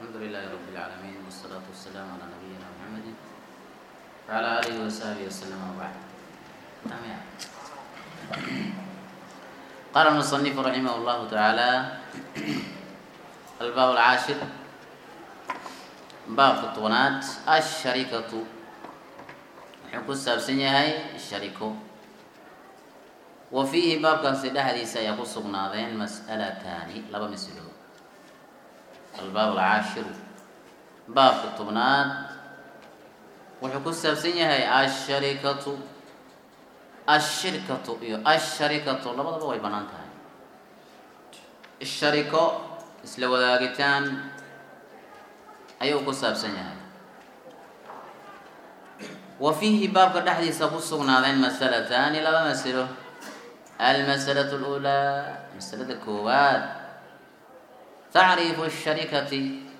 الحمد لله رب العالمين والصلاة والسلام على نبينا محمد وعلى آله وصحبه وسلم وبعد تمام يعني. قال المصنف رحمه الله تعالى الباب العاشر باب الطونات الشركة wuxuu ku saabsan yahay shariko wa fiihi baabkaasi dhexdiisa ayaa ku sugnaadeen mas'alataani laba masalo albaab alcaashiru baabka tobnaad wuxuu ku saabsan yahay asharikatu ashirkatu iyo asharikatu labadaba way bannaan tahay shariko isla wadaagitaan ayuu ku saabsan yahay wa fiihi baabka dhexdiisa ku sugnaadeen masalataani laba masalo almasalatu اluulaa masalada koowaad tacriifu sharikati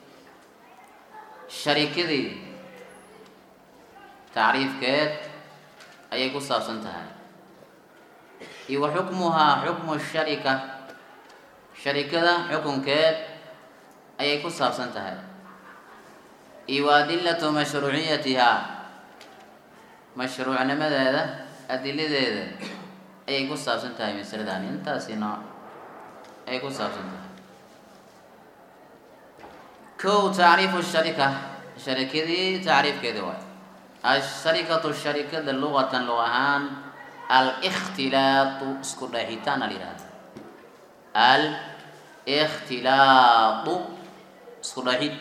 sharikadii tacriifkeed ayay ku saabsan tahay iyo wa xukmuhaa xukmu sharika sharikada xukunkeed ayay ku saabsan tahay iyo wa adilatu mashruuciyatihaa mashruucnimadeeda adiladeeda ayay ku saabsan tahay masaladani intaasi nooc ayay ku saabsan tahay kow tacriifu sharika sharikadii tacriifkeeda waay asharikatu sharikada luqatan luq ahaan alikhtilaatu isku dheexitaan al yihahda alikhtilaatu isku dheexid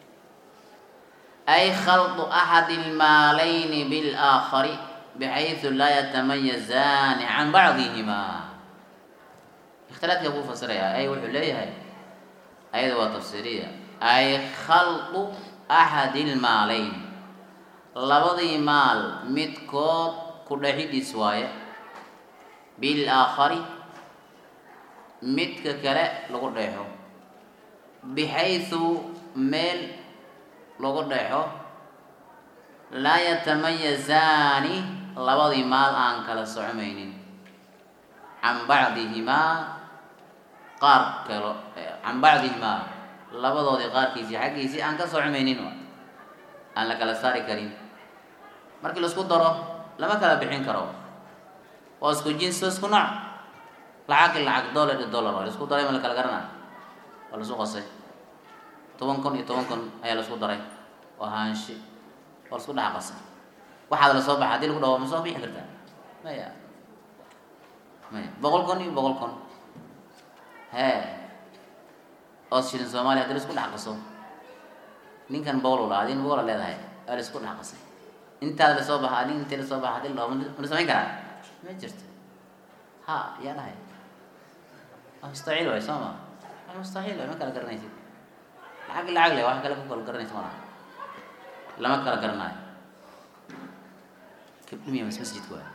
ay khaldu axadi ilmaalayni bilaakhari bxayثu laa yatamayazaani can bacdihima ikhtilaadka buu fasirayaa ay wuxuu leeyahay ayada waa tafsiiriya ay khaldu axadi ilmaalayn labadii maal midkood ku dhexidhiis waaye bilaakhari midka kale lagu dheexo bixayثu meel lagu dheexo laa yatamayazaani labadii maal aan kala socmaynin can bacdihimaa qaar kalo can bacdihimaa labadoodii qaarkiisii xaggiisii aan ka socmaynin aan la kala saari karin markii laisku daro lama kala bixin karo waa isku jinsi isku nooc lacag lacag dollar iyo dollar waa laisku daray ma la kala garana waa laisu qasay toban kun iyo toban kun ayaa laisku daray waa haanshi waa laisku dhex qasay waxaad la soo baxa hadii lagu dhaho ma soo bixi kartaa maya maya boqol kun iyo boqol kun hee oo shilin soomaaliya hadii laisku dhex qaso ninkan boqol ula adin boqola leedahay waa la isku dhex qasay intaada lasoo baxa adin intee lasoo baxa hadii la dhaho ma la samayn karaa ma jirto ha yaa dhahay waa mustaxiil waay soo ma waa mustaxiil waay ma kala garanaysid lacag lacag le wax kale ku kala garanaysa malaha lama kala garanayo kibdhimiya mas masjidka waay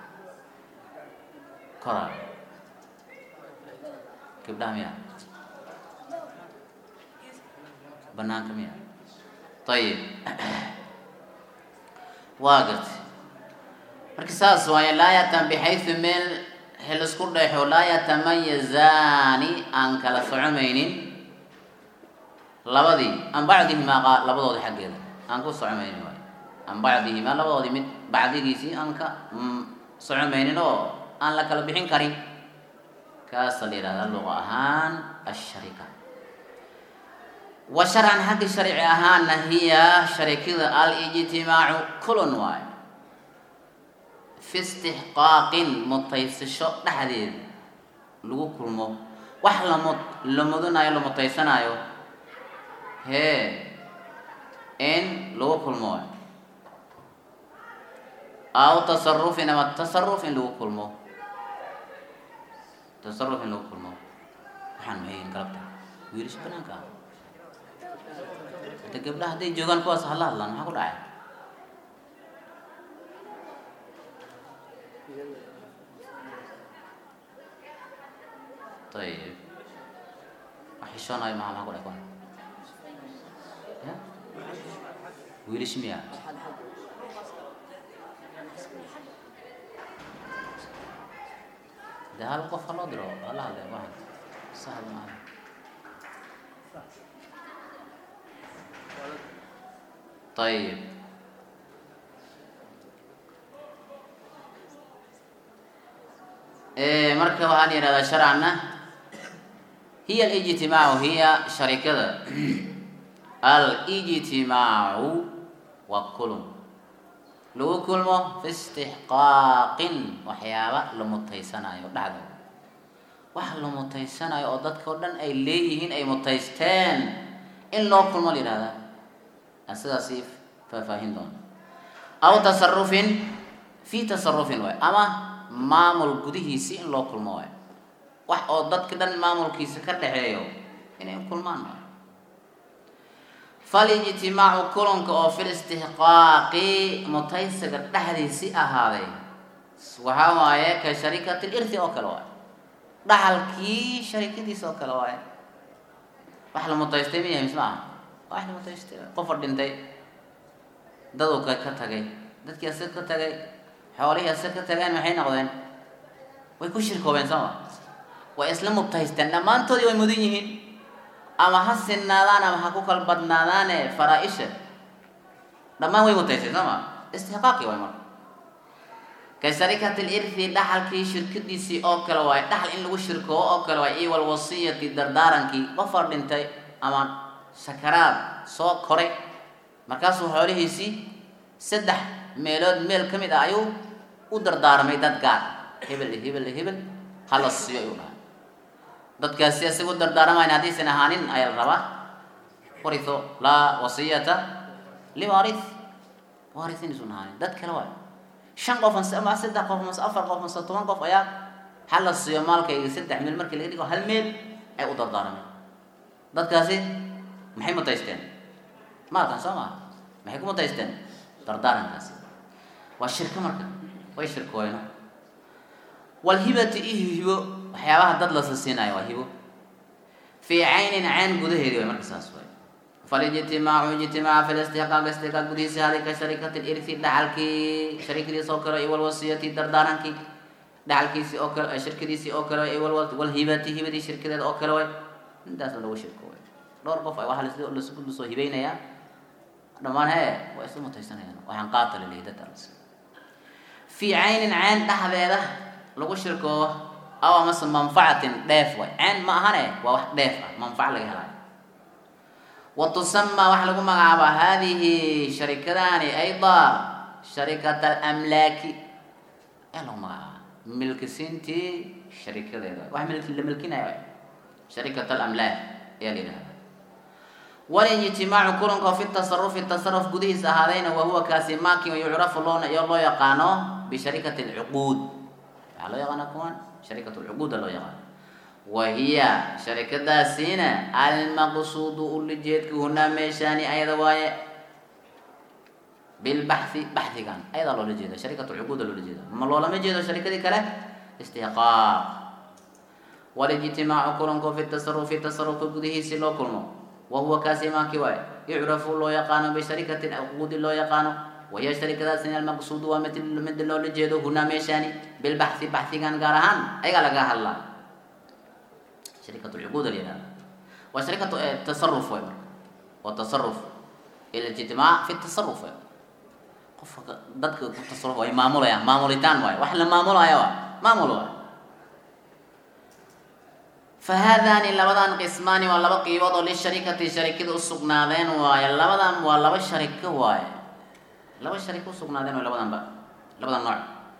koraa kibdhaha miya banaanka miya ayib waa gartay marka saas waaye laa yatan bixaysu meel hel isku dhexo laa yatamayazaani aan kala socomaynin labadii an bacdihimaa labadoodi xaggeeda aan ku socomaynin waay an bacdihimaa labadoodii mid bacdigiisii aan ka socomaynin oo aan la kala bixin karin kaasa la yihahdaa luqa ahaan asharika wa sharcan xagga sharci ahaanna hiya sharikada alijtimaacu kulon waayo fi istixqaaqin mutaysasho dhexdeeda lagu kulmo wax lamo la mudanayo la mutaysanaayo hee in lagu kulmo waayo aw tasarufin ama tasaruf in lagu kulmo tasaruf in lagu kulmo waxaan mahayn galabta wiilisha banaanka ah hada gabdhaha hadday joogaan kuwaas hala hadlaan maxaa ku dhacay ayib wax xishoonayo maha maxaa ku dhacay kuwan ya wiilish miya de hal qof ha loo diro hala hadle waxan sahal maaha ayib marka waxaa la yihahdaa sharcanna hiya alijtimaacu hiya sharikada alijtimaacu waa kulun lagu kulmo fi istixqaaqin waxyaaba la mutaysanayo dhexdooda wax la mutaysanayo oo dadka o dhan ay leeyihiin ay mutaysteen in loo kulmo la yihahdaa aan sidaasi faahfaahin doona aw tasarufin fi tasarufin waay ama maamul gudihiisi in loo kulmo waay wax oo dadka dhan maamulkiisa ka dhexeeyo inay kulmaan waay falijtimaacu kulanka oo fil istixqaaqi mutaysiga dhexdiisi ahaaday waxaa waaye ka sharikati lirthi oo kale waay dhaxalkii sharikadiisa oo kale waaye wax la mutaystay miyahay mise ma aha wax la mutaystay qofa dhintay daduu ka ka tagay dadkii asag ka tagay xoolihii asag ka tageen maxay noqdeen way ku shirkoobeen sooma way isla mutaysteen dhammaantoodii way mudan yihiin ama ha sinaadaan ama ha ku kala badnaadaane faraa-isha dhammaan way mutaysteen sooma istixqaaqii waay marka ka sharikati lirthi dhaxalkii shirkadiisii oo kale waay dhaxal in lagu shirkoobo oo kale waay iyo walwasiyati dardaarankii qofar dhintay ama sakaraad soo koray markaasuu xoolihiisii saddex meelood meel ka mid ah ayuu u dardaarmay dad gaar hebel hebel hebel hala siiyo ayuu dhahay dadkaasi isaga u dardaaramayn haddaysan ahaanin ayaa la rabaa waritho laa wasiyata liwaarith waarithin isun ahaanin dad kale waay shan qof mase ama saddex qof mase afar qof mase toban qof ayaa hala siiyo maalkayga saddex meel markii laga dhigo hal meel ay u dardaarameen dadkaasi maxay mutaysteen maalkan soo maha maxay ku mutaysteen dardaarankaasi waa shirko marka way shirkooyno walhibati iyo hibo waxyaabaha dad lasa siinayo waa hibo fii caynin cayn gudaheedi way marka saas waay falijtimaacu ijtimaaca fi listixqaaq istixqaaq gudihiisa haday ka sharikati lirthi dhaxalkii sharikadiisa oo kale iyo walwasiyati dardaarankii dhaxalkiisii oo kale shirkadiisii oo kale iyo walhibati hibadii shirkadeeda oo kale way intaasna lagu shirko way dhowr qof ay waxa lasku lasoo hibaynayaa dhammaan hee waa isla mutaysanayaan waxaan qaata la leeyahay dadkaas fii caynin cayn dhexdeeda lagu shirkoobo aw amase manfacatin dheef way cayn ma ahane waa wax dheef ah manfac laga helayo wa tusamaa waxaa lagu magacaabaa haadihi sharikadaani ayda sharikat alamlaaki ayaa lagu magacaabaa milkisiintii sharikadeeda wax milki la milkinaya sharikat alamlaak ayaa la yidhahda walijtimaacu kulanka fi tasarufi tasaruf gudihiisa ahaadayna wahuwa kaasi maaki yucrafu loona iyo loo yaqaano bisharikati alcuquud waxaa loo yaqaana kuwan sharikat lcuquuda loo yaqaano wahiya sharikadaasiina almaqsuudu ulijeedka hunaa meeshaani ayada waaye bilbaxi baxigan ayadaa loola jeeda sharikat lcuquuda loola jeeda ma loolama jeedo sharikadii kale istixqaaq walijtimaacu kulanku fi tasarufi tasarufka gudihiisi loo kulmo wahuwa kaasi maaki waaye yucrafu loo yaqaano bisharikati cuquudi loo yaqaano wahiya sharikadaasina almaqsuudu waa mid mid loola jeedo hunaa meeshaani bilbaxi baxigan gaar ahaan ayagaa laga hadlaa sharikat lcuquud la yihahda waa sharikat tasaruf way marka waa tasaruf ilijtimaac fi tasaruf way qofka dadka ku tasaruf way maamulayaan maamulitaan waaye wax la maamulaya waa maamul waay fahaadaani labadan qismaani waa laba qiibood oo lisharikati sharikada usugnaadeen waaye labadan waa laba shariko waaye laba shariko usugnaadeen waaye labadanba labada nooc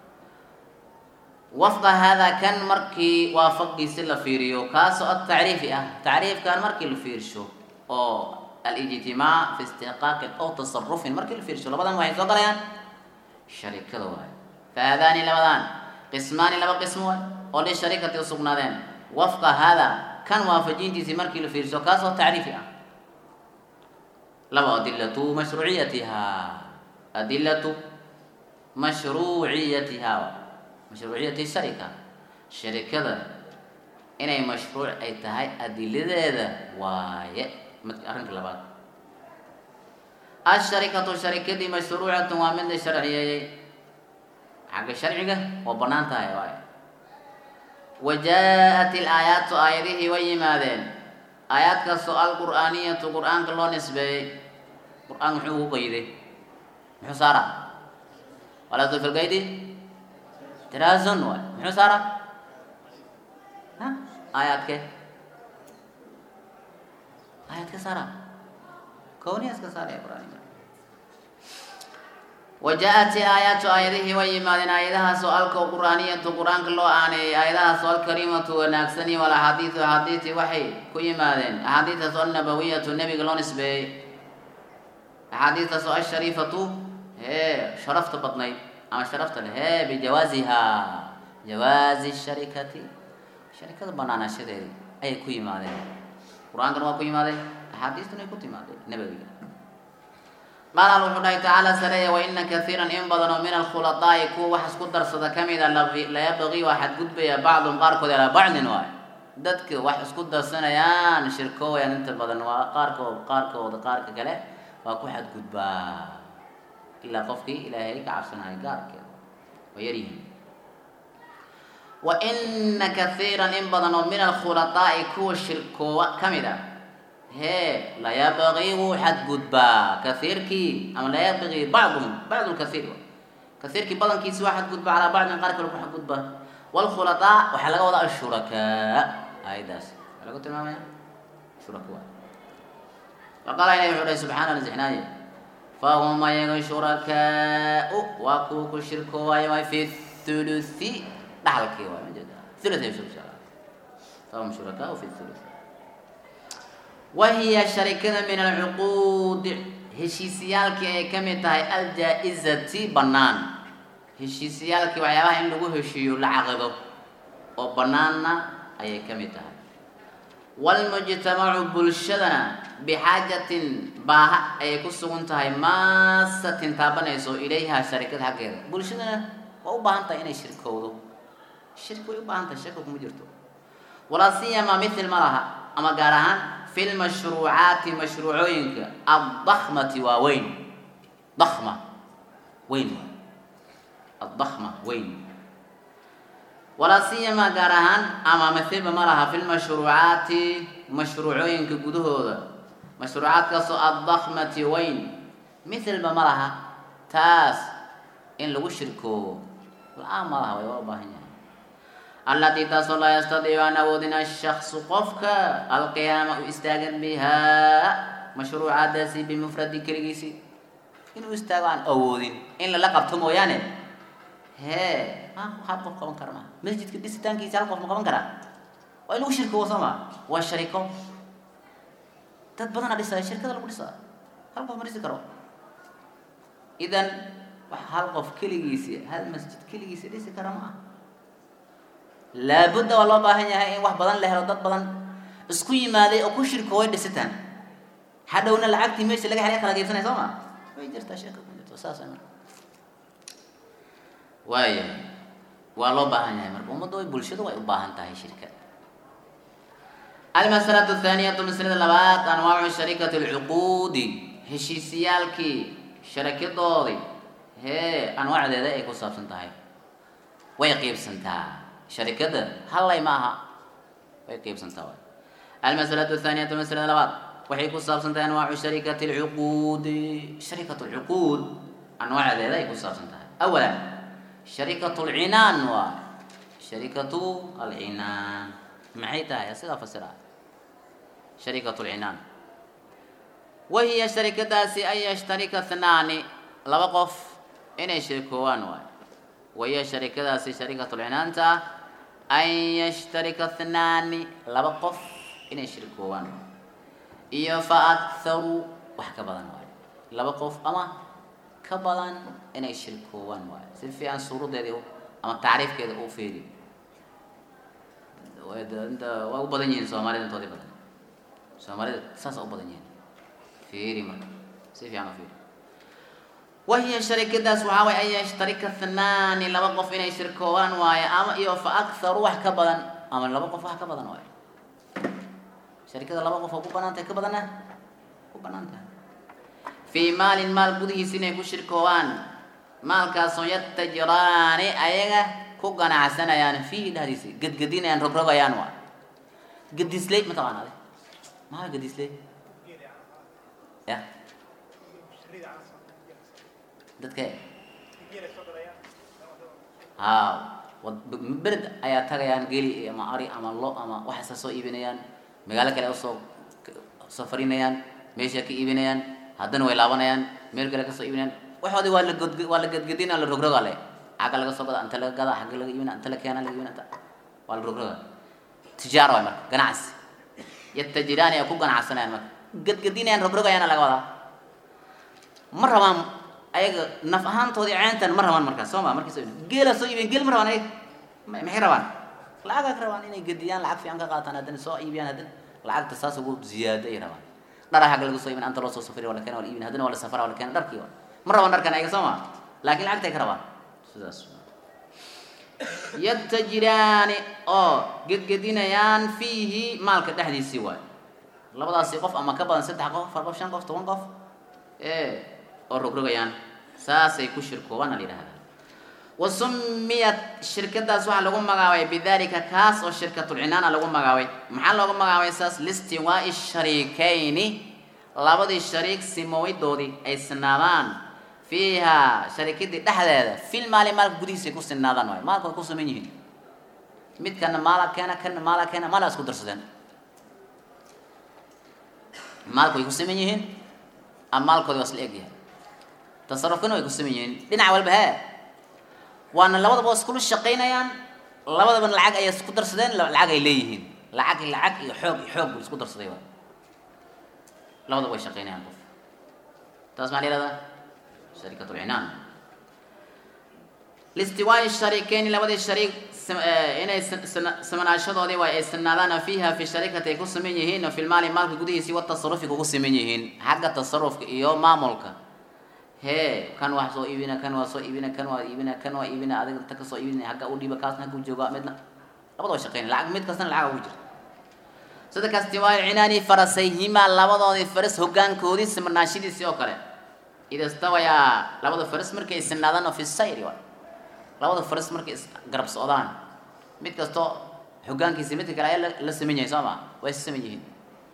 wafqa haadaa kan markii waafaqiisi la fiiriyo kaasoo atacriifi ah tacriifkan markii la fiirsho oo alijtimaac fi istiqaaqin aw tasarufin markii la fiirsho labadan waxay soo galayaan sharikada waaye fahaadaani labadan qismaani laba qismo waay oo lisharikati usugnaadeen wafqa hada kan waafajintiisii markii la fiirso kaasoo tacriifi ah laba adilatu mashruuciyatiha adilatu mashruuciyatiha mashruuciyati sharika sharikada inay mashruuc ay tahay adiladeeda waaye arrinka labaad asharikatu sharikadii mashruucatun waa mid la sharciyeeyey xagga sharciga waa banaan tahay waaye wajaa-at ilaayaatu aayadihii way yimaadeen aayaadkaasoo alqur'aaniyatu qur-aanka loo nisbeeyey qur-aan muxuu ugu qayday muxuu saaraa walaa fi lqaydi tiraazun waay muxuu saaraa ha aayaadke aayaadka saaraa kowniyaska saaraya qur-aanka وجاءت آيات آياته ويمادن آياتها سؤالك قرآنية قرآن كله آني آياتها سؤال كريمة ونكسني ولا حديث حديث وحي كي مادن حديث سؤال نبوية النبي قالون اسبي حديث سؤال شريفة هي شرفت بطني أما شرفت هي بجوازها جواز الشركة شركة بنانا شديد أي كي مادن قرآن كله كي مادن حديث نكتي مادن نبوي قال الله الله تعالى سرية وإن كثيرا إن بدنوا من الخلطاء كو وحس قدر صدا كميدا لا يبغي واحد قد بي بعض قاركو على بعض واي ددك وحس قدر سنة يان شركو يان انت بدنوا قاركو قاركو قارك كله واكو حد قد با إلا قفكي إلى هيك عشان هاي قارك ويريهم وإن كثيرا إن بدنوا من الخلطاء كو شركو كميدا هي لا يبغي حد قدبا كثير كي أما لا يبغي بعضهم بعض الكثير كثير كي بدن كيس واحد قدبا على بعض من قارك واحد قدبا والخلطاء وحلقة وضع الشركاء هاي داس حلقة تماما شركاء وقال إليه الله سبحانه وتعالى فهم يغ شركاء وكوك شركوا في الثلث دحلك ثلث شركاء فهم شركاء في الثلث وهي شركة من العقود هشيسيالك أي كم تهي الجائزة بنان هشيسيالك وعيابها إن لغو هشيو لعقده وبنانا أي كم تهي والمجتمع بلشدنا بحاجة باها أي كسوغن تهي ماسة تابنيسو إليها شركة حقيقة بلشدنا وأباهن تهي إني شركة شركة وأباهن تهي شركة مجرتو ولا سيما مثل مرها أما قارهان في المشروعات مشروعينك الضخمة ووين ضخمة وين الضخمة وين ولا سيما قارهان أما مثل مرها في المشروعات مشروعينك قدوه مشروعات كسو الضخمة وين مثل ما مرها تاس إن لو شركو الآن مرها ويوابا هنا التي تصل لا يستطيع أن أودنا الشخص قفك القيام استاغن بها مشروع داسي بمفرد كريسي إنه استاغ عن أودين إن لقب تمو يعني هي ما حد قف قوان كرما مسجد كديس تانكي سال قف مقوان كرا وإنه شركة وصما والشركة تتبضنا ديسا الشركة لو ديسا هل قف مريسي كرو إذن هل قف كليسي هل مسجد كليسي ديسي كرما laabudda waa loo baahan yahay in wax badan la helo dad badan isku yimaaday oo ku shirko way dhisitaan hadhowna lacagtii meesha laga helay kala geybsanay soo ma way jirtaa sheeka ku jirto saas ay marka waaya waa loo baahan yahay marka ummadda way bulshada way u baahan tahay shirka المسألة الثانية مسألة لبات أنواع شركة العقود هشيسيالكي شركة دوري هي أنواع ذا إيه كوساب سنتهاي ويقيب سنتهاي شركة هلاي معها ويقيب سنتاوي المسألة الثانية مسألة لبعض وحي كصاب سنتا أنواع شركة العقود شركة العقود أنواع ذلك يكون صاب سنتا أولا شركة العنان و شركة العنان معيتها يا سيدة فسرها شركة العنان وهي شركة داسي أي يشترك اثنان لبقف إن يشركوان واي وهي شركة داسي شركة العنان تا أن يشترك اثنان لبقف إن يشركوان إيا فأكثر وحكا بدن واي لبقف أما كبدن إن يشركوان واي سيفي عن سورة دي أما تعريف كده أو فيدي انت waa u badan yihiin soomaalida intoodii badan soomaalida saas u badan yihiin fiiri marka si fiican u fiiri wahiya sharikadaas waxaa waye an yashtarika thnaani laba qof inay shirkoobaan waaye ama iyo fa akharu wax ka badan ama laba qof wax ka badan waaye sharikada laba qof oo ku banaan tahay ka badanna ku banaan tahay fii maalin maal gudihiisa inay ku shirkoobaan maalkaasoo yatajiraani ayaga ku ganacsanayaan fiihi dhexdiisa gedgedinayaan rogrogayaan waa gedisley mataqaana ade maxaa gedisley ya dadka haa wad- bered ayaa tagayaan geli ama ari ama lo ama waxaasa soo iibinayaan magaalo kale usoo safarinayaan meesha ka iibinayaan haddana way laabanayaan meel kale kasoo iibinayaan waxoodii waa la god waa la gedgedina la rogroga le xagga laga soo gada anta laga gada xagga laga iibina anta la keena laga iibina anta waa la rogroga tijaara waay marka ganacsi yatajiraani ay ku ganacsanayaan marka gedgedinayaan rogrogayaana laga wadaa ma rabaan ayaga naf ahaantoodii ceentan ma rabaan markaas soo ma markii soo iibin geela soo iibin geel ma rabaan ayaga ma- maxay rabaan lacagaa ka rabaan inay gediyaan lacag fiican ka qaataan haddana soo iibiyaan haddana lacagta saas ugu ziyaado ay rabaan dhara xagga lagu soo iibin anta loo soo safriya waa la keena waa la iibin haddana waa la safara waa la keena dharkii waa ma rabaan dharkan ayaga soo ma laakiin lacagtay ka rabaan sidaas yatajiraani oo gedgedinayaan fiihi maalka dhexdiisii waay labadaasi qof ama ka badan saddex qof afar qof shan qof toban qof ee oo rogrogayaan saasay ku shirkoobaan la yidhahdaa wa sumiyat shirkadaas waxaa lagu magaabay bidalika kaas oo shirkatulcinaana lagu magaabay maxaa loogu magaabay saas listiwaa'i shariikayni labadii shariik simowidoodii ay sinaadaan fiiha sharikadii dhexdeeda fil maali maalka gudihiisa ay ku sinaadaan waay maalka way ku suman yihiin midkana maala keena kana maala keena maala isku darsadeen maalka way ku saman yihiin ama maalkooda waa isla egyahay tasarufkana way ku saman yihiin dhinac walba hee waana labadaba waa iskula shaqaynayaan labadaba lacag ayay isku darsadeen la- lacag ay leeyihiin lacag lacag iyo xoog iyo xoog buu isku darsaday waay labadaba way shaqaynayaan qof taas maxaa la yihahdaa sharikatu lcinaan listiwaa'i shariikeyni labadii shariik sam- eh, inay san- sana- samanaashadoodii waa ay sanaadaan fiiha fi sharikati ay ku saman yihiin fi lmaali maalka gudihiisii watasarufi kugu saman yihiin xagga tasarufka iyo maamulka hee kan wax soo iibina kan waa soo iibina kan waa iibina kan waa iibina adiga inta kasoo iibina hagga u dhiiba kaasna haggu jooga midna labada waa shaqeynaya lacag mid kastana lacag ugu jirta sida kastiwaa'i cinaani farasayhimaa labadoodii faras hoggaankoodii samanaashadiisii oo kale ida stawayaa labada faras markay sinaadaan oo fi sayri waay labada faras markay is garab socdaan mid kastoo hoggaankiisa midka kale ayaa la- la saman yahay soo ma way is saman yihiin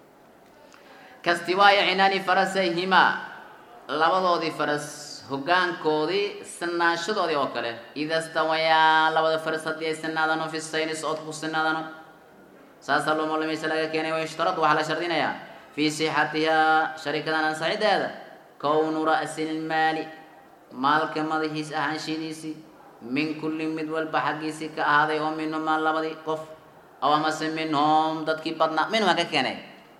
kastiwaa'i cinaani farasayhimaa labadoodii faras hoggaankoodii sinaashadoodii oo kale ida stawayaa labada faras haddii ay sinaadaan oo fi sayri socodka ku sinaadaan saasaa loo malamaysa laga keenay wayushtarad waxaa la shardinayaa fii sixatihaa sharikadan ansaxideeda kownu ra'si lmaali maalka madaxiis ahaanshidiisii min kulli mid walba xaggiisii ka ahaaday oo minhumaa labadii qof aw amase minhum dadkii badnaa minhumaa ka keenay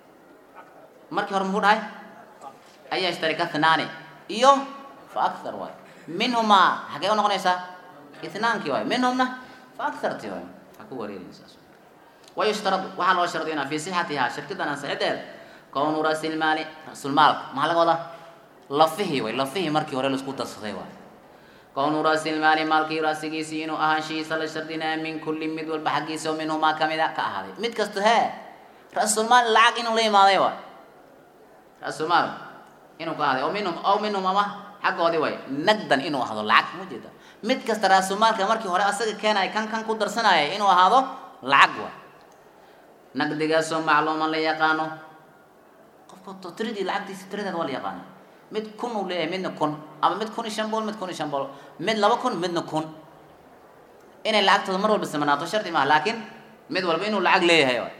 markii hore muxuu dhahay ayaa ishtarika thnaani iyo fa akthar waay minhumaa xagee u noqonaysaa ithnaankii waay minhumna fa akthartii waay ha ku wareerinaysaas wayushtaradu waxaa loo shardinaa fii sixatihaa shirkadan ansaxideeda kownu ra'silmaali ra'sulmaalka maxaa laga wadaa lafihii way lafihii markii hore laisku darsaday waay kownu ra'silmaali maalkii ra'sigiisii inuu ahaanshihiisa la shardinaya min kulli mid walba xaggiisa oo minhumaa kamida ka ahaaday mid kasta hee ra'sulmaal lacag inuu la imaaday waay ra'sulmaal inuu ka ahaaday oo minhum aw minhum ama xaggoodii way nagdan inuu ahaado lacag ma jeeda mid kasta ra'sulmaalka markii hore asaga keenaya kan kan ku darsanaya inuu ahaado lacag waay naqdigaasoo macluuman la yaqaano qofka to- tiradii lacagtiisa tiradeeda waa la yaqaana mid kun uu leeyahay midna kun ama mid kun iyo shan bool mid kun iyo shan bool mid laba kun midna kun inay lacagtooda mar walba samanaato shardi maaha laakiin mid walba inuu lacag leeyahay waay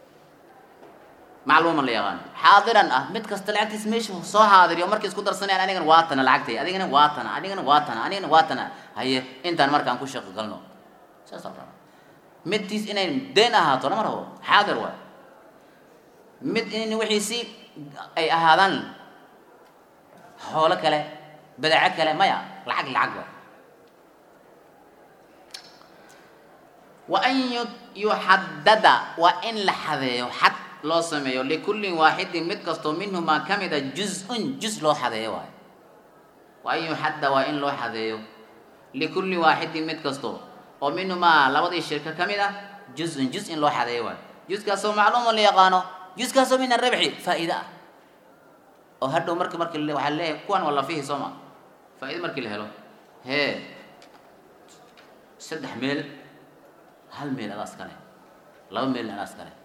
macluuman la yaqaano xaadiran ah mid kasta lacagtiisa meesha soo xaadiriyo markay isku darsanayaan anigana waatana lacagtay adigana waatana adigana waatana anigana waatana haye intaan markaan ku shaqo galno saas al rabaa midtiis inay deen ahaato lama rabo xaadir waay mid in wixiisi ay ahaadaan xoolo kale badeeco kale maya lacag lacag waay wa an yu- yuxadada waa in la xadeeyo xad loo sameeyo likullin waaxidin mid kastoo minhumaa ka mida juz-un juz loo xadeeyo waay wa an yuxadda waa in loo xadeeyo likulli waaxidin mid kasto oo minhumaa labadii shirka ka mid ah juz-un juz in loo xadeeyo waay juzkaasoo macluuman la yaqaano juzkaasoo min arabxi faa'iida ah oo hadhow marka marki la- waxaa leeyahay kuwan waa lafihi soo ma faa'iida markii la helo hee saddex meel hal meel adaas kale laba meel adaas kale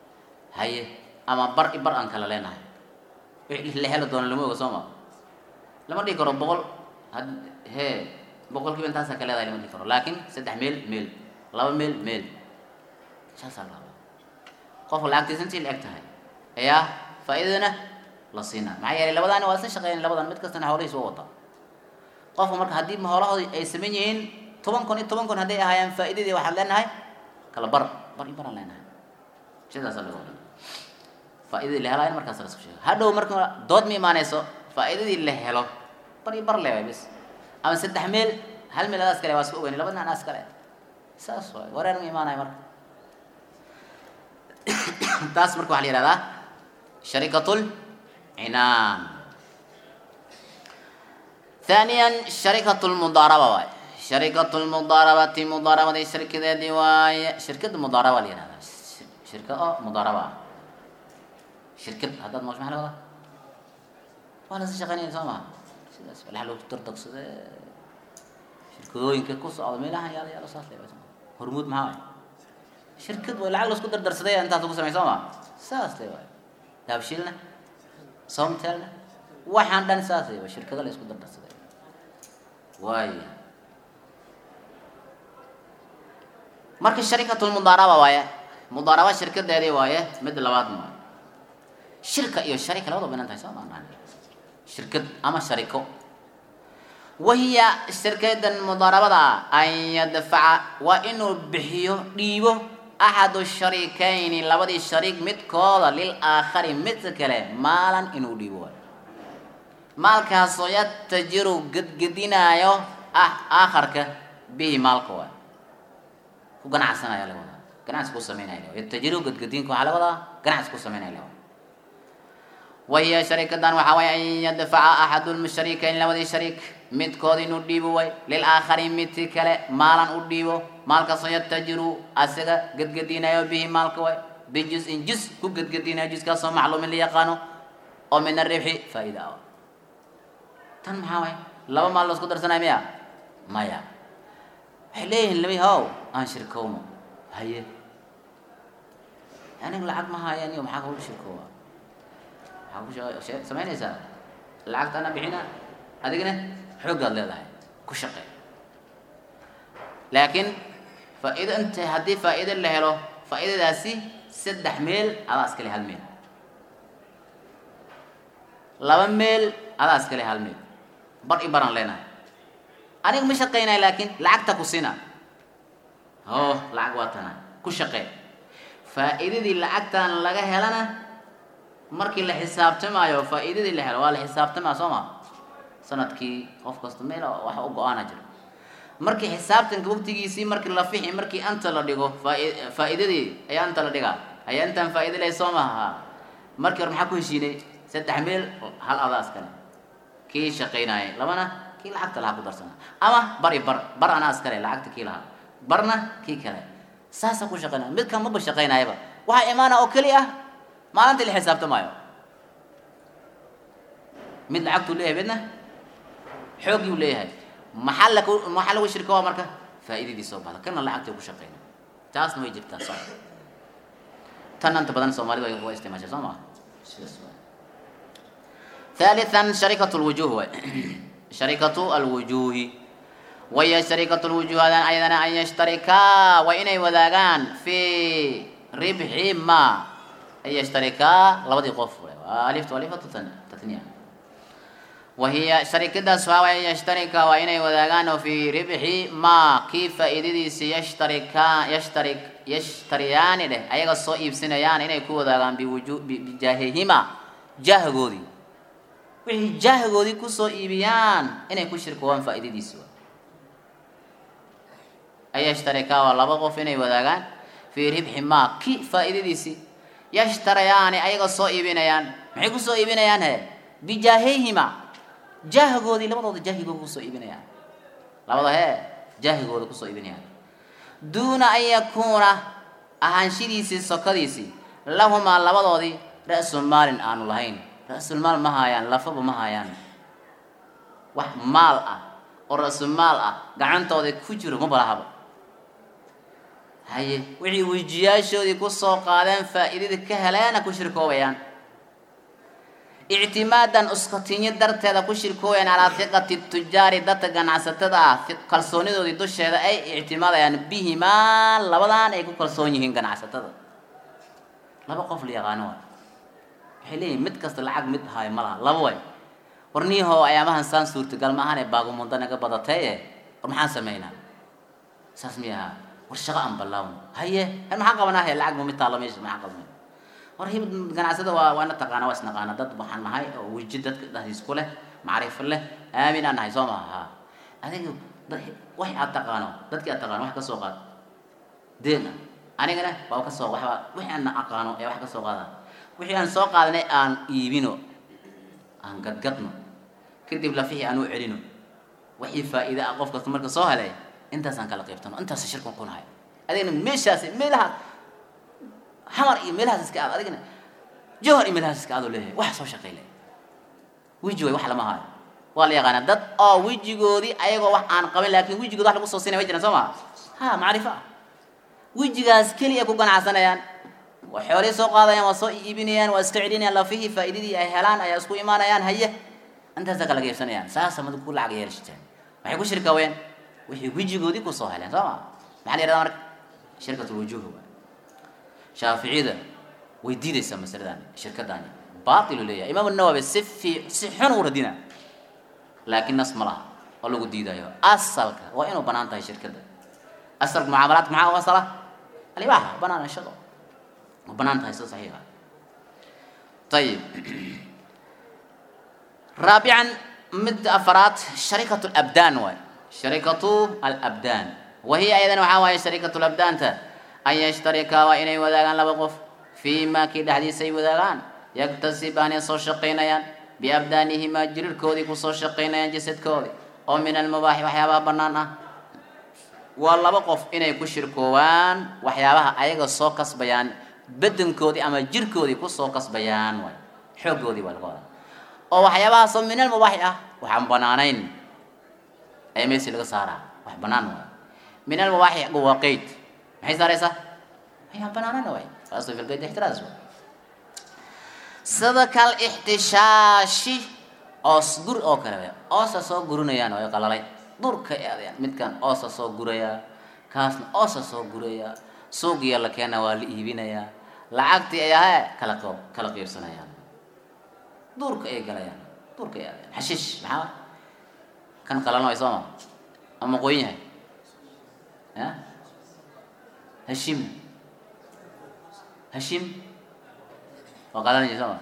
haye ama bar i bar aan kala leenahay wixii la heli doono lama oga soo ma lama dhihi karo boqol had hee boqol kiiba intaasaa ka leedahay lama dhihi karo laakiin saddex meel meel laba meel meel saasaa la rabaa qofka lacagtiisa intii la eg tahay ayaa faa'iidadana la siinaa maxaa yeelay labadaani waa isla shaqeyn labadan mid kastana hawlihiis waa wata qofka marka haddii howlahoodi ay saman yihiin toban kun iyo toban kun hadday ahaayaan faa'iidadii waxaad leenahay kala bar bar iyo baraan leenahay sidaasaa laga wadan faa'iidadii la helaayo markaas la isku sheega hadhow marka dood ma imaanayso faa'iidadii la helo bar iyo bar leewaay bis ama saddex meel hal meel adaas kale waa isku ogeyn labadna anaas kale saas waay wareer ma imaanayo marka taas marka waxaa la yihahdaa sharikatul cinaan ثانيا شركة المضاربة واي شركة المضاربة مضاربة دي شركة دي واي شركة المضاربة اللي هذا شركة اه مضاربة شركة هذا مش محل هذا وانا شغالين سما الحلو ترتق شركة كوس على ميلها يلا يلا صار لي هرمود معاي شركة ولا عقل اسكو دردر سدي انت تقول سمي سما ساس لي واي داب شيلنا صومتلنا waxaan dhan saasay waa shirkado la isku dardarsaday waaya marka sharikatu lmudaaraba waaye mudaaraba shirkadeedii waaye mid labaad maayo shirka iyo sharika labadaba banaan tahay soo maanaan shirkad ama shariko wahiya shirkadan mudaarabada an yadfaca waa inuu bixiyo dhiibo axadu sharikayni labadii shariik midkooda lil aakhari midka kale maalan inuu dhiibo waayo maalkaasoo yatajiru gedgedinaayo ah aakharka bihi maalka waay ku ganacsanaya laga wadaa ganacsi ku sameynaya yatajiru gedgedinka waxaa laga wadaa ganacsi ku sameynaya laga wadaa wahiya sharikadan waxaa waye an yadfaca axadu lmusharikayn labadii shariik midkood inuu dhiibo way lilaakhari midki kale maalan u dhiibo maalkaasoo yatajiru asaga gedgedinayo bihi maalka way bijus-in jus ku gedgedinayo juskaasoo macluumin la yaqaano oo min aribxi faa-ida ah tan maxaa waay laba maal la isku darsanaya miya maya waxay leeyihiin lami how aan shirkowno haye aniga lacag ma hayan iyo maxaa kagu shirkooba maxaa ku shaqe samaynaysaa lacagta ana bixina adigna xooggaad leedahay ku shaqe laakiin faa-iido inta haddii faa-iido la helo faa-iidadaasi saddex meel adaa iskale hal meel laba meel adaa iskale hal meel bar i baran leenahay aniga ma shaqaynaya laakiin lacagta ku sina oh lacag waa tana ku shaqee faa-iidadii lacagtan laga helana markii la xisaabtamaayo faa-iidadii la helo waa la xisaabtamaa soo ma sanadkii qof kasta meel wax u go-aana jiro markii xisaabtanka waqtigiisii markii la fixi markii anta la dhigo faa- faa-iidadii ayaa anta la dhigaa ayaa intaan faa-iida leh soo maha markii hore maxaa ku heshiinay saddex meel hal adaas kale kii shaqaynayay labana kii lacagta lahaa ku darsana ama bar i bar bar anaa iskale lacagta kii lahaa barna kii kale saasaa ku shaqaynaya midkan maba shaqaynayaba waxaa imaana oo keli ah maalintii la xisaabtamaayo mid lacagtuu leeyahay midna xooggii u leeyahay maxaa lagu maxaa lagu shirka waa marka faa'iidadii soo baxda kana lacagtii ku shaqayna taasna way jirtaa sax tan inta badan soomaalida way waa isticmaashaa soo maa sidaas waay ثالثا شركة الوجوه واي. شركة الوجوه وهي شركة الوجوه هذا أيضا أن يشتركا وإن وذاقان في ربح ما أن يشتركا لبدي قف ألف وألف تثنية وهي شركة سواء أن يشتركا وإن وذاقان في ربح ما كيف إذا يشتركا يشترك يشتريان له أيها الصائب سنيان إن يكون وذاقان بوجوه بجاههما جاه غودي wixii jahgoodii kusoo iibiyaan inay ku shirkoobaan faa'iidadiisi waa ay yashtarikaa waa laba qof inay wadaagaan fii ribxi maa ki faa'iidadiisii yashtarayaani ayaga soo iibinayaan maxay kusoo iibinayaan he bijaahihima jahgoodii labadooda jahigooda kusoo iibinayaan labada hee jahigooda kusoo iibinayaan duuna an yakuuna ahaanshidiisii sokadiisii lahumaa labadoodii ra-su maalin aanu lahayn ra-sulmaal ma haayaan lafaba ma haayaan wax maal ah oo ra-sumaal ah gacantooda ku jiro ma balahaba haye wixii wejiyaashoodii kusoo qaadeen faa'iidadii ka heleena ku shirkoobayaan ictimaadan uskatinyo darteeda ku shirkooyaan calaa hiqati tujaari dadka ganacsatada ah kalsoonidoodii dusheeda ay ictimaadayaan bihimaa labadan ay ku kalsoon yihiin ganacsatada laba qof la yaqaano waay waxay leeyihin mid kasta lacag mid haayo ma laha laba way war niihoo ayaamahan saan suurtagal ma ahane baagumunda naga badataye war maxaan sameynaa saas miy ahaa war shaqo aan ballaawno haye he maxaan qabanaa he lacag ma mid taalla meesha maxaan qabanay war hib ganacsada waa waana taqaana waa isnaqaana dad waxaan nahay oo weji dadka dhexdiis ku leh macrifo leh aamin aan nahay soo maha ha adiga wax aad taqaano dadkii aad taqaano wax ka soo qaad deen ah anigana waa ka soo waxba wixii aan aqaano ee wax ka soo qaada wixii aan soo qaadanay aan iibino aan gadgadno kadib lafixii aan u celino wixii faa'iida ah qof kasta marka soo helay intaasaan kala qaybtano intaas shirkan ku nahay adigna meeshaasi meelaha xamar iyo meelahaas iska aad adigna jawhar iyo meelahaas iska aadoo leeyahay wax soo shaqay leh weji way wax lama haayo waa la yaqaanaa dad oo wejigoodii ayagoo wax aan qabin laakiin wejigood wax lagu soo siinaya way jiraan soo maa ha macrifo ah wejigaas keliya ku ganacsanayaan waa xoolay soo qaadayaan waa soo iibinayaan waa iska celinayaan lafihii faa'iidadii ay helaan ayaa isku imaanayaan haye intaasa kala geybsanayaan saasa mad ku lacag yeelashteen maxay ku shirkaween wixii wejigoodii kusoo heleen soo ma maxaa la yihahdaa marka shirkatul wujuuh waa shaaficiyada way diidaysaa masaladan shirkadani baatilu leeyahay imaam nawawi si fi si xun u radina laakiin nas ma laha oo lagu diidayo asalka waa inuu banaan tahay shirkadda asalka mucaamalaadka maxaa u asala alibaaxa banaan shaqo ma banaan tahay sida saxiixa ayib raabican mid afaraad sharikatu labdaan waay sharikatu alabdaan wahiya ayadan waxaa waaye sharikatu labdaanta an yashtarika waa inay wadaagaan laba qof fii ma kii dhexdiisa ay wadaagaan yaktasibaanay soo shaqaynayaan biabdaanihimaa jirirkoodii kusoo shaqaynayaan jasadkoodii oo min almubaaxi waxyaabaha bannaan ah waa laba qof inay ku shirkoowaan waxyaabaha ayaga soo kasbayaan bedankoodii ama jirkoodii kusoo kasbayaan waay xooggoodii waa laga wadaa oo waxyaabahaasoo min almubaaxi ah waxaan banaanayn ayaa meesi laga saaraa wax bannaan waay min almubaaxi waa qeyd maxay saaraysaa ayaan banaanana waay aslu fi lqeyd ixtiraas waay sida kal ixtishaashi oos gur oo kale way oosa soo gurinayaan way qalalay durka aadayaan midkan oosa soo gurayaa kaasna oosa soo gurayaa suuqiya la keena waa la iibinayaa lacagtii ay ahe kala qo kala qiibsanayaan duurka ay galayaan duurka ay aadayaan xashiish maxaa kan qalalan way sooma ama qoyn yahay ya hashim hashim waa qalanaya sooma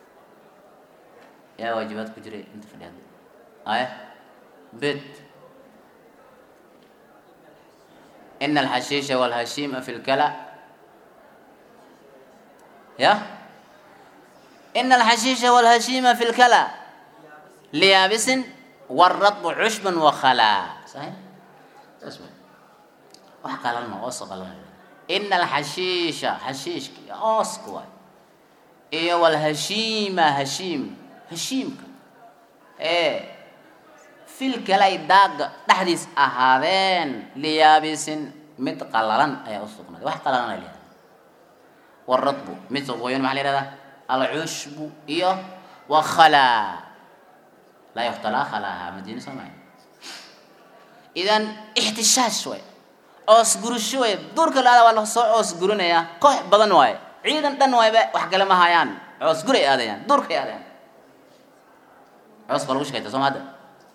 yaa waajibaad ku jiray inta fadhi hadda aya bed إن الحشيش والهشيم في الكلى يا إن الحشيش والهشيم في الكلى ليابس والرطب عشب وخلا صحيح اسمع وحكى لنا وصق لنا إن الحشيش حشيش أوسكوا إيه والهشيم هشيم هشيم إيه filkalay daaga dhexdiis ahaadeen liyaabisin mid qalalan ayaa usugnaaday wax qalalan ay leedahay waradbu mid qoyan maxaa la yihahdaa alcushbu iyo wakhalaa laa yukhtalaa khalaaha madiina soo mahay idan ixtishaash way oos gurusho way duurka la-aada waa lasoo oos gurinayaa koox badan waaye ciidan dhan waayba wax kale ma hayaan coos guray aadayaan duurkay aadayaan coos baa lagu shaqayta soo ma hadda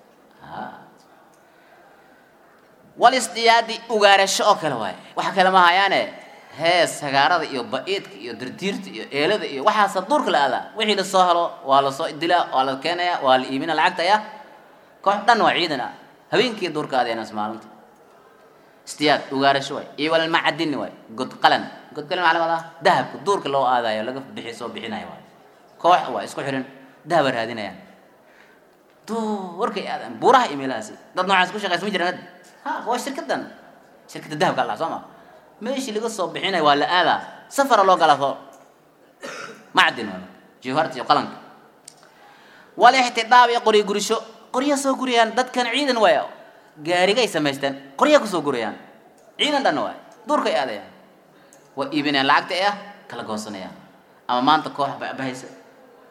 walisdiyaadi ugaarasho oo kale waaye waxa kale ma hayaane hees sagaarada iyo ba-iidka iyo dirdiirta iyo eelada iyo waxaasa duurka la aadaa wixii lasoo helo waa lasoo dilaa waa la keenaya waa la iibina lacagta ya koox dhan waa ciidan ah habeenkii duurka aadeenas maalinta isdiyaad ugaarasho waay iyo walmacadini waay godqalan godqalan maxaa laga wadaa dahabka duurka loo aadayo laga bixi soo bixinayo waay koox waa isku xiran dahaba raadinayaan duurkay aadaan buuraha iyo meelahaasi dad noocaas ku shaqaysa ma jiraan ha waa shirkadan shirkadda dahabka allah soo ma meeshii laga soo bixinaya waa la aadaa safara loo galaa soo macdin waa jawharta iyo qalanka walixtidaab iyo qoryo gurisho qorya soo gurayaan dadkan ciidan waaya gaarigay samaysteen qorya kusoo gurayaan ciidan dhan waay duurkay aadayaan waa iibinayaan lacagta ee ah kala goosanayaan ama maanta koox bahaysa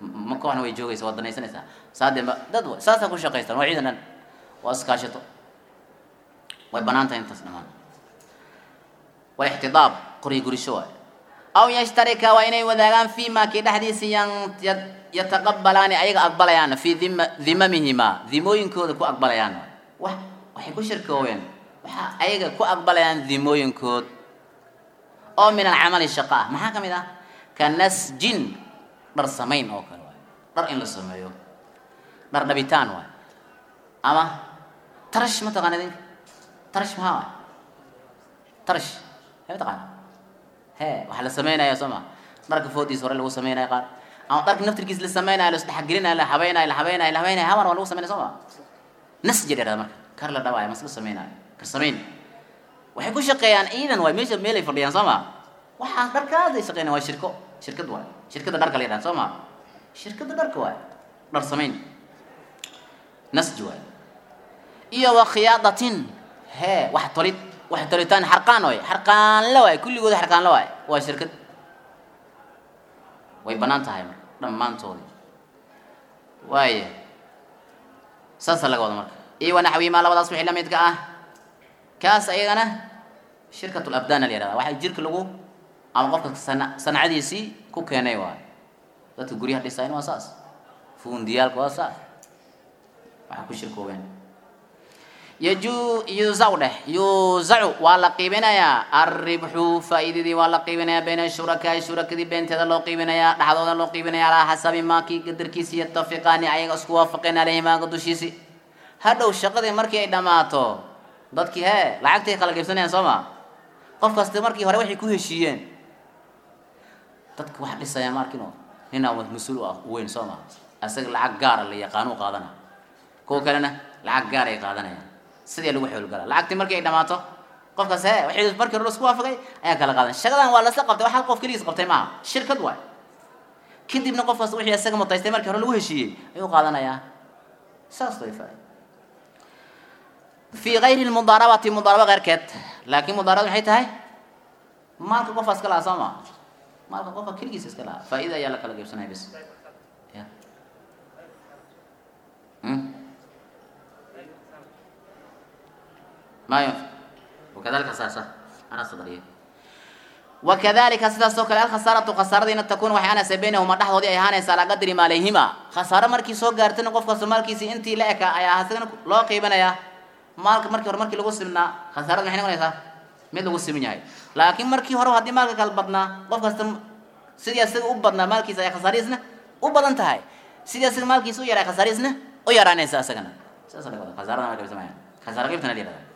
ma kooxna way joogaysa waad danaysanaysaa saadeenba dad wa saasaa ku shaqaystaan waa ciidan dhan waa iskaashato way banaan tahay intaas dhamaan walixtidaab qoryo gurisho waay aw yashtarika waa inay wadaagaan fi ma kii dhexdiisa yan ya- yataqabalaani ayaga aqbalayaan fi dhima dhimamihima dhimooyinkooda ku aqbalayaan wax waxay ku shirkooween waxa ayaga ku aqbalayaan dhimooyinkood oo min alcamali shaqa ah maxaa ka mid ah ka nasjin dhar samayn oo kale waay dhar in la sameeyo dhar dhabitaan waay ama tarash ma taqaana idinka tarash maxaa waay tarash hee ma taqaana hee waxaa la sameynaya soo ma dharka foodiisa hore lagu sameynaya qaar ama dharka naftirkiisa la sameynaya la isdhexgelinaya la habeynaya la habeynaya la habeynaya haban waa lagu sameynaya soo ma nasjir yadhahda marka kar la dhawaaya mas la sameynaya kar samayn waxay ku shaqeeyaan ciidan waay meesha meelay fadhiyaan soo ma waxaas dharkaas ay shaqeynayaan waa shirko shirkad waay shirkada dharka la yidhahda soo ma shirkada dharka waay dhar samayn nasj waay iyo wa khiyaadatin hee wax tolid wax tolitaan xarqaan waay xarqaanla waay kulligooda xarqaanla waay waa shirkad way banaan tahay marka dhammaantoodii waaya saasa laga wada marka iyo wanaxwimaa labadaas wixii la midka ah kaas ayagana shirkat labdaan la yihahda waxaa jirka lagu ama qofka sana sanacadiisii ku keenay waayo dadka guryaha dhisayn waa saas fuundiyaalka waa saas waxaa ku shirkoobeen yaju yuzacu dheh yuzacu waa la qiibinayaa arribxu faa'iidadii waa la qiibinayaa bayna shurakaai shurakadii beenteeda loo qiibinayaa dhexdooda loo qiibinaya calaa xasabi maakii qadarkiisi yatafiqaani ayaga isku waafaqeen aleyhi maaga dushiisi hadhow shaqadii markii ay dhammaato dadkii hee lacagtay kala qaybsanayaan soo ma qof kasta markii hore waxay ku heshiiyeen dadka wax dhisaya ma arkino ninaa mas-uul u ah weyn soo ma asaga lacag gaara la yaqaanuu qaadana kuwa kalena lacag gaar ay qaadanayaan sidii lagu xoolgalaa lacagtii markii ay dhammaato qofkaas he waxay markii hore isku waafaqay ayaa kala qaadan shaqadan waa lasla qabtay wax hal qof keligiis qabtay maaha shirkad waay kadibna qofkaas wixii isaga mutaystay markii hore lagu heshiiyey ayuu qaadanayaa saas way faa fi gayri lmudaarabati mudaaraba keyrkeed laakiin mudaarabad maxay tahay maalka qofka iska lahaa soo ma maalka qofka keligiisa iska lahaa faa'iida ayaa la kala qaybsanaya bis ya ما ينفع وكذلك خسارة أنا صدريه وكذلك سيداس oo kale الخسارة خسارة إن تكون waxay aanaysa بينهما dhexdoodii ay ahaanaysa على قدر مالهما خسارة markii soo gaartana qofka Soomaalkiisa intii la eka ayaa hasagana loo qiibanaya maalka markii hore markii lagu simnaa khasaarada maxay noqonaysaa mid lagu simin yahay laakiin markii hore haddii maalka kala badnaa qof kasta sidii asaga u badnaa maalkiisa ay khasaarihiisna u badan tahay sidii asaga maalkiisa u yaray khasaarihiisna u yaraanaysa asagana saas laga wada khasaarada ma qaybsamaya khasaaro qaybtana la yihahdaa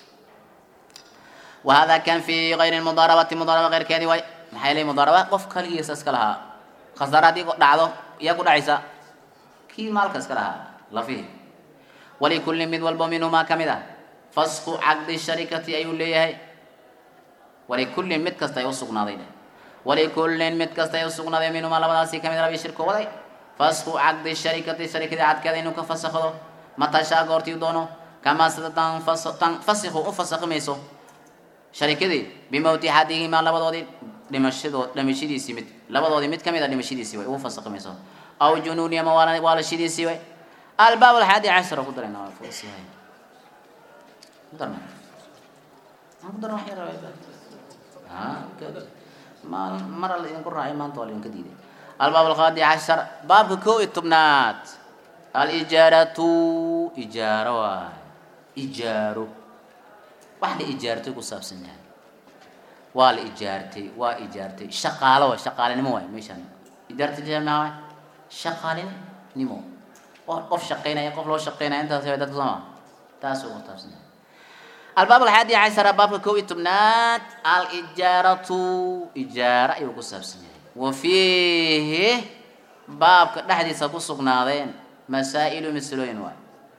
وهذا كان في غير المضاربة مضاربة غير كذي واي maxay leeyihin mudaaraba qof kaligiisa iska lahaa khasaare haddii dhacdo iyaa ku dhacaysa kii maalka iska lahaa lafihi walikulli mid walbo minhumaa ka mid ah fasku caqdi sharikati ayuu leeyahay walikulli mid kasta ay u sugnaaday dheh walikullin mid kasta ay u sugnaaday minhumaa labadaasi ka mid rabi shirko waday fasku caqdi sharikati sharikadii cadkeeda inuu ka fasakhdo matashaa goortii doono kamaa sida tan tan fasikhu u fasakhi mayso sharikadii bimowti xadihimaa labadoodii dhimashadoo dhimashadiisii mid labadoodii mid kamid a dhimashadiisii way ugu fasakhimayso aw junuuni ama waala waalashidiisii way albaab alxaadi cashara ku darayna waa fuusiyahay ku darna aan ku darna wax yar ha maal mar alla idinku raacay maanta waa laidinka diiday albaab alqaadi cashar baabka kow iyo tobnaad alijaaratu ijaaro waay ijaaro wax la ijaartay ku saabsan yahay waa la ijaartay waa ijaartay shaqaalo waay shaqaalinimo waay meeshaan ijaartay maxaa waay shaqaalinimo qof qof shaqaynaya qof loo shaqaynaya intaas way dadka sooma taas uu saabsan yahay albaab alxaadi cashara baabka kow iyo tobnaad alijaaratu ijaara ayuu ku saabsan yahay wa fiihi baabka dhexdiisa ku sugnaadeen masaa'ilu masalooyin waay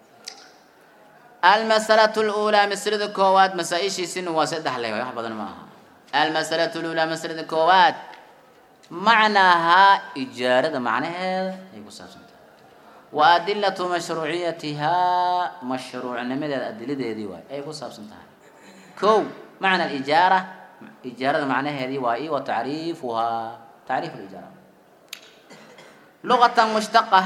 المسألة الأولى مسألة كواد مسائشي سن وسد حلي واحد بدل معها المسألة الأولى مسألة كواد معناها إجارة معناها يقول سابسنت وأدلة مشروعيتها مشروع نمد الأدلة دي دي واي يقول سابسنت كو معنى الإجارة إجارة معناها دي واي وتعريفها تعريف الإجارة luqatan mushtaqa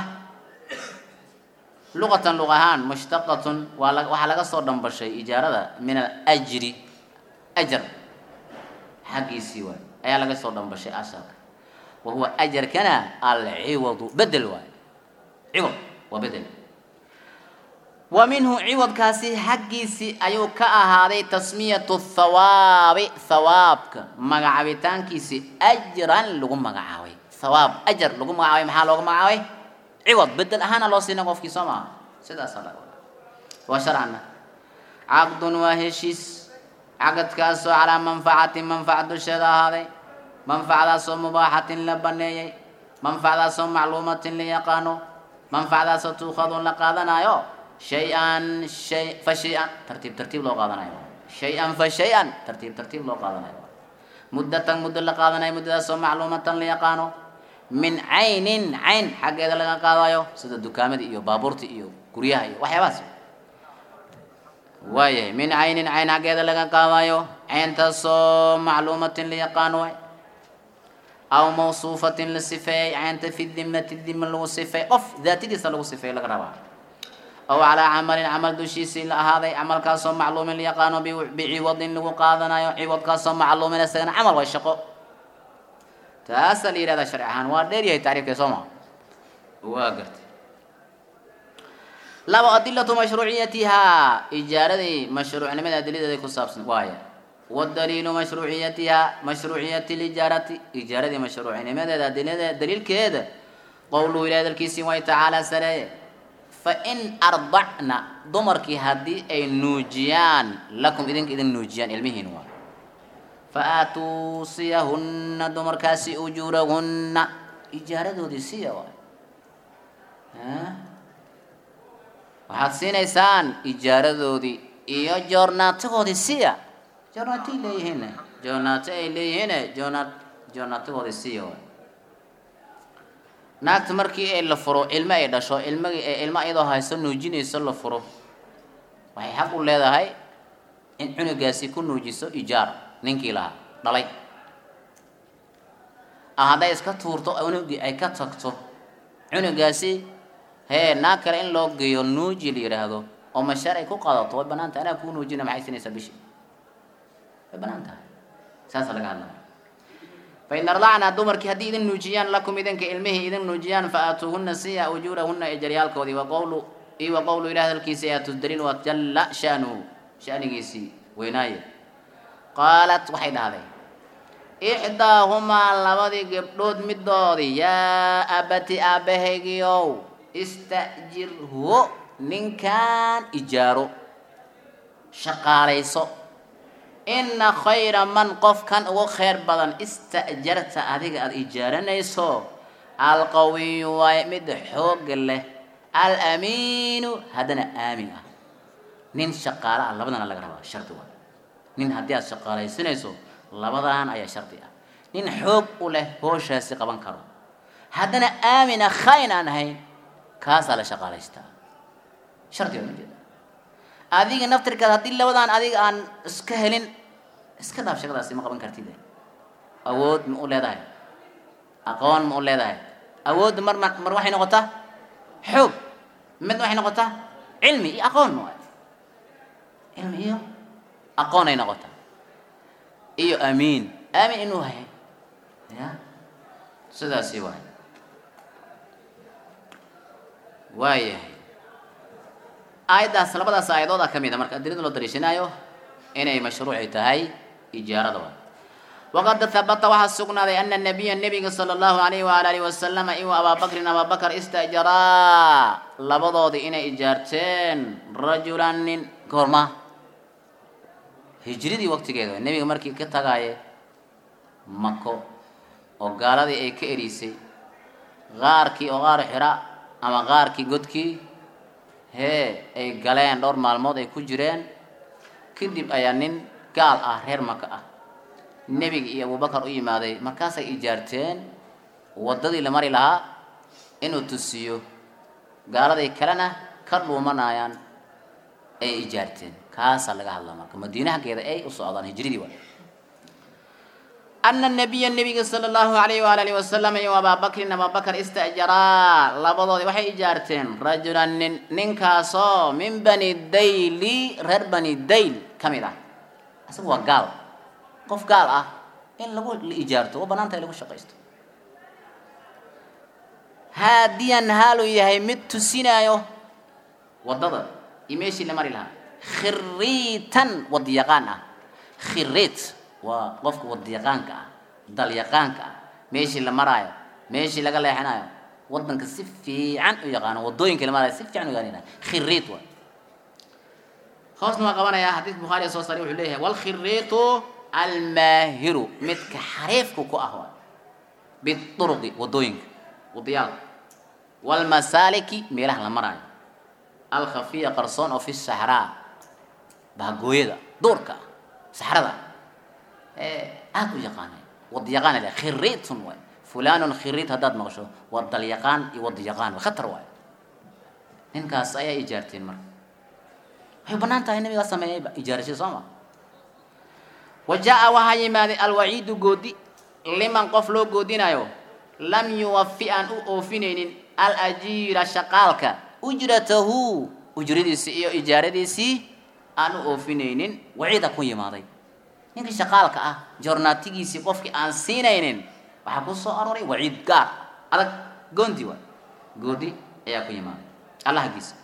luqatan luq ahaan mushtaqatun waa la waxaa laga soo dhambashay ijaarada min alajri ajar xaggiisii waay ayaa laga soo dhambashay asalka wa huwa ajarkana alciwadu bedel waay ciwad waa bedel wa minhu ciwadkaasi xaggiisii ayuu ka ahaaday tasmiyatu thawaabi thawaabka magacaabitaankiisi ajran lagu magacaabay thawaab ajar lagu magacaabay maxaa looga magacaabay ciwad bedel ahaana loo siina qofkii soo maaha sidaasaa laga wadaa waa sharcana caqdun waa heshiis caqadkaasoo calaa manfacatin manfaca dusheeda ahaaday manfacadaasoo mubaaxatin la baneeyey manfacadaasoo macluumatin la yaqaano manfacadaasoo tuukhadu la qaadanayo shay-an shay fa shay-an tartiib tartiib loo qaadanayo shay-an fa shay-an tartiib tartiib loo qaadanayo muddatan muddo la qaadanayo muddadaasoo macluumatan la yaqaano min caynin cayn xaggeeda laga qaadayo sida dukaamada iyo baabuurta iyo guryaha iyo waxyaabahaas waayahay min caynin cayn xaggeeda laga qaadayo cayntaasoo macluumatin la yaqaano waay aw mawsuufatin la sifeeyey caynta fi dimati dima lagu sifeey qof daatadiisa lagu sifeey laga rabaa aw calaa camalin camal dushiisii la ahaaday camalkaasoo macluumin la yaqaano biciwadin lagu qaadanayo ciwadkaasoo macluumin isagana camal waa shaqo taasaa la yihahdaa sharci ahaan waa dheer yahay tacriifka soo maa waa gartay labo adilatu mashruuciyatihaa ijaaradii mashruucnimada adilideeda ku saabsan waaya wadaliilu mashruuciyatihaa mashruuciyati lijaarati ijaaradii mashruucnimadeeda adilada daliilkeeda qowluhu ilahi dalkiisii way tacaala sareeye fain ardacna dumarkii haddii ay nuujiyaan lakum idinka idin nuujiyaan ilmihiin waa faaatuu siyahunna dumarkaasi ujuurahunna ijaaradoodii siya waay waxaad siinaysaan ijaaradoodii iyo joornaatagoodii siya joornaatay leeyihiin joornaato ay leeyihiin joornaat joornaatagoodii siya waay naagta markii ay la furo ilmo ay dhasho ilmagi ilmo iyadoo hayso nuujinayso la furo waxay xaq u leedahay in cunugaasi ku nuujiso ijaar ninkii lahaa dhalay ah hadday iska tuurto cunugii ay ka tagto cunugaasi hee naag kale in loo geeyo nuuji la yidhaahdo oo mashaar ay ku qaadato way banaan tahay anaa kuu nuujina maxay siinaysaa bishi way banaan tahay saasa laga hadlaya fain ardacna dumarkii haddii idin nuujiyaan lakum idinka ilmihii idin nuujiyaan fa aatuuhuna siya ujuurahuna ejaryaalkoodii waqowlu iyo wa qowlu ilah hadalkiisa aatu daliil wa jalla shaanuhu shanigiisii weynaaye qaalat waxay dhahday ixdaahumaa labadii gabdhood midoodii yaa abati aabahaygiiow ista'jirhu ninkan ijaaro shaqaalayso ina khayra man qofkan ugu khayr badan ista'jarta adiga aada ijaaranayso alqawiyu waaye mid xoog leh alamiinu haddana aamin ah nin shaqaale ah labadana laga rabaa shardi waa nin haddii aad shaqaalaysanayso labadan ayaa shardi ah nin xoog u leh hooshaasi qaban karo haddana aamina khayn aan ahayn kaasaa la shaqaalaystaa shardi waa ujeeda adiga naftirkaad haddii labadan adiga aan iska helin iska dhaaf shaqadaasi ma qaban kartid awood ma u leedahay aqoon ma u leedahay awoodda mar ma mar waxay noqotaa xoog mid waxay noqotaa cilmi iyo aqoon waay cilmi iyo aqoon ay noqotaa iyo amiin aamin inuu hay ya sidaasi waay waayahay aayaddaas labadaas aayadooda ka mid a marka adilada loo dariishanaayo inay mashruuci tahay ijaarada waay waqad habata waxaa sugnaaday ana nabiya nebiga sala allahu alayhi waala alihi wasalama iwa abaabakrin abaabakar istajaraa labadoodii inay ijaarteen rajulan nin goorma hijridii waqtigeeda nebiga markii ka tagaaye mako oo gaaladii ay ka erisay qaarkii oo qaar xira ama qaarkii godkii hee ay galeen dhowr maalmood ay ku jireen kadib ayaa nin gaal ah reer maka ah nebiga iyo abubakar u yimaaday markaasay ijaarteen waddadii la mari lahaa inuu tusiyo gaaladay kalena ka dhuumanayaan ay ijaarteen kaasaa laga hadlaa marka madiine haggeeda ay u socdaan hijridii waay ana nabiya nebiga sala allahu alayhi waala alihi wasalam iyo abaabakrin abaabakar ista'jaraa labadoodii waxay ijaarteen rajulan nin ninkaasoo min bani dayli reer bani dayl ka mid ah isagu waa gaal qof gaal ah in lagu la ijaarto waa banaanta in lagu shaqaysto haadiyan haaluu yahay mid tusinaayo waddada iyo meeshii la mari lahaa khiriitan wadyaqaan ah khiriit waa qofka wadyaqaanka ah dalyaqaanka ah meeshii la maraayo meeshii laga leexanayo wadanka si fiican u yaqaano wadooyinka la maraayo si fiican u yaqaanina khiriit waa hoosna waa qabanayaa xadiis bukhaari soo saaray wuxuu leeyahay walkhiriitu almaahiru midka xariifku ku ah waa biduruqi wadooyinka wadiyaalka walmasaaliki meelaha la maraayo alkhafiya qarsoon oo fi saxraa bahagooyada duurka saxrada aad u yaqaanay wadyaqaan le khiriitun waay fulanun khiriit haddaad maqsho waa dalyaqaan iyo wadyaqaan way khatar waay ninkaas ayaa ijaarteen marka waxay banaan tahay nabigaa sameeyayba ijaarashay soo ma wa jaa waxaa yimaaday alwaciidu goodi liman qof loo goodinayo lam yuwafi aan u oofinaynin alajiira shaqaalka ujratahu ujradiisii iyo ijaaradiisii aan u oofinaynin waciida ku yimaaday ninkii shaqaalka ah joornaatigiisii qofkii aan siinaynin waxaa ku soo aroray waciid gaar adag goondi waay goodi ayaa ku yimaaday allah haggiisa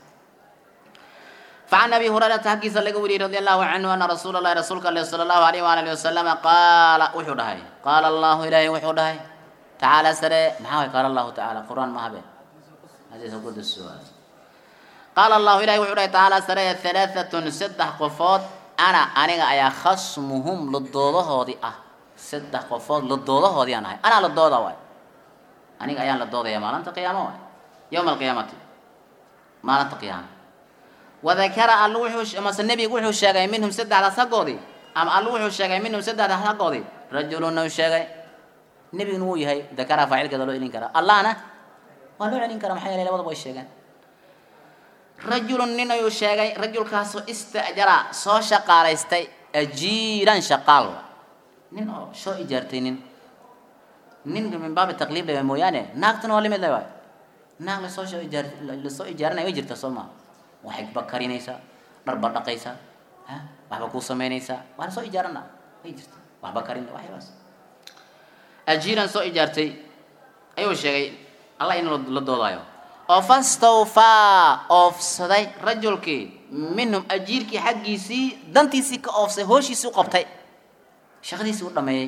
فعن أبي هريرة حكيس لقوري رضي الله عنه أن رسول الله رسولك الله صلى الله عليه وآله وسلم قال وحده قال الله إلهي وحده تعالى سري ما قال الله تعالى قرآن ما هبه حديث قد السؤال قال الله إلهي وحده تعالى سري ثلاثة سدح قفات أنا أنا أيا خصمهم للضوضة هذه أه سدح قفات للضوضة هذه أنا أنا للضوضة واي أنا أيا للضوضة يا مالنت قيامة واي يوم القيامة مالنت قيامة wadakara alla wuxuu mase nebigu wuxuu sheegay minhum saddexdaas haggoodii ama alla wuxuu sheegay minhum saddexdaas haggoodii rajuluna uu sheegay nebiguna wuu yahay dakara faacilkeeda loo celin karaa allahna waa loo celin karaa maxaa yeelay labadaba way sheegeen rajulun nin ayuu sheegay rajulkaasoo istajara soo shaqaalaystay ajiiran shaqaal nin oo soo ijaartay nin ninka min baabi taqliib lewa mooyaane naagtuna waa limid lewaay naag lasoo ijaar lasoo ijaaranaya way jirta soo maa waxay ba karinaysaa dharba dhaqaysaa ha waxba kuu samaynaysaa waa la soo ijaarana way jirta waxba karin waxyabaas ajiiran soo ijaartay ayuu sheegay allah in la doodaayo oo fastawfaa oofsaday rajulkii minhum ajiirkii xaggiisii dantiisii ka oofsay hooshiisii u qabtay shaqadiisii u dhameeyey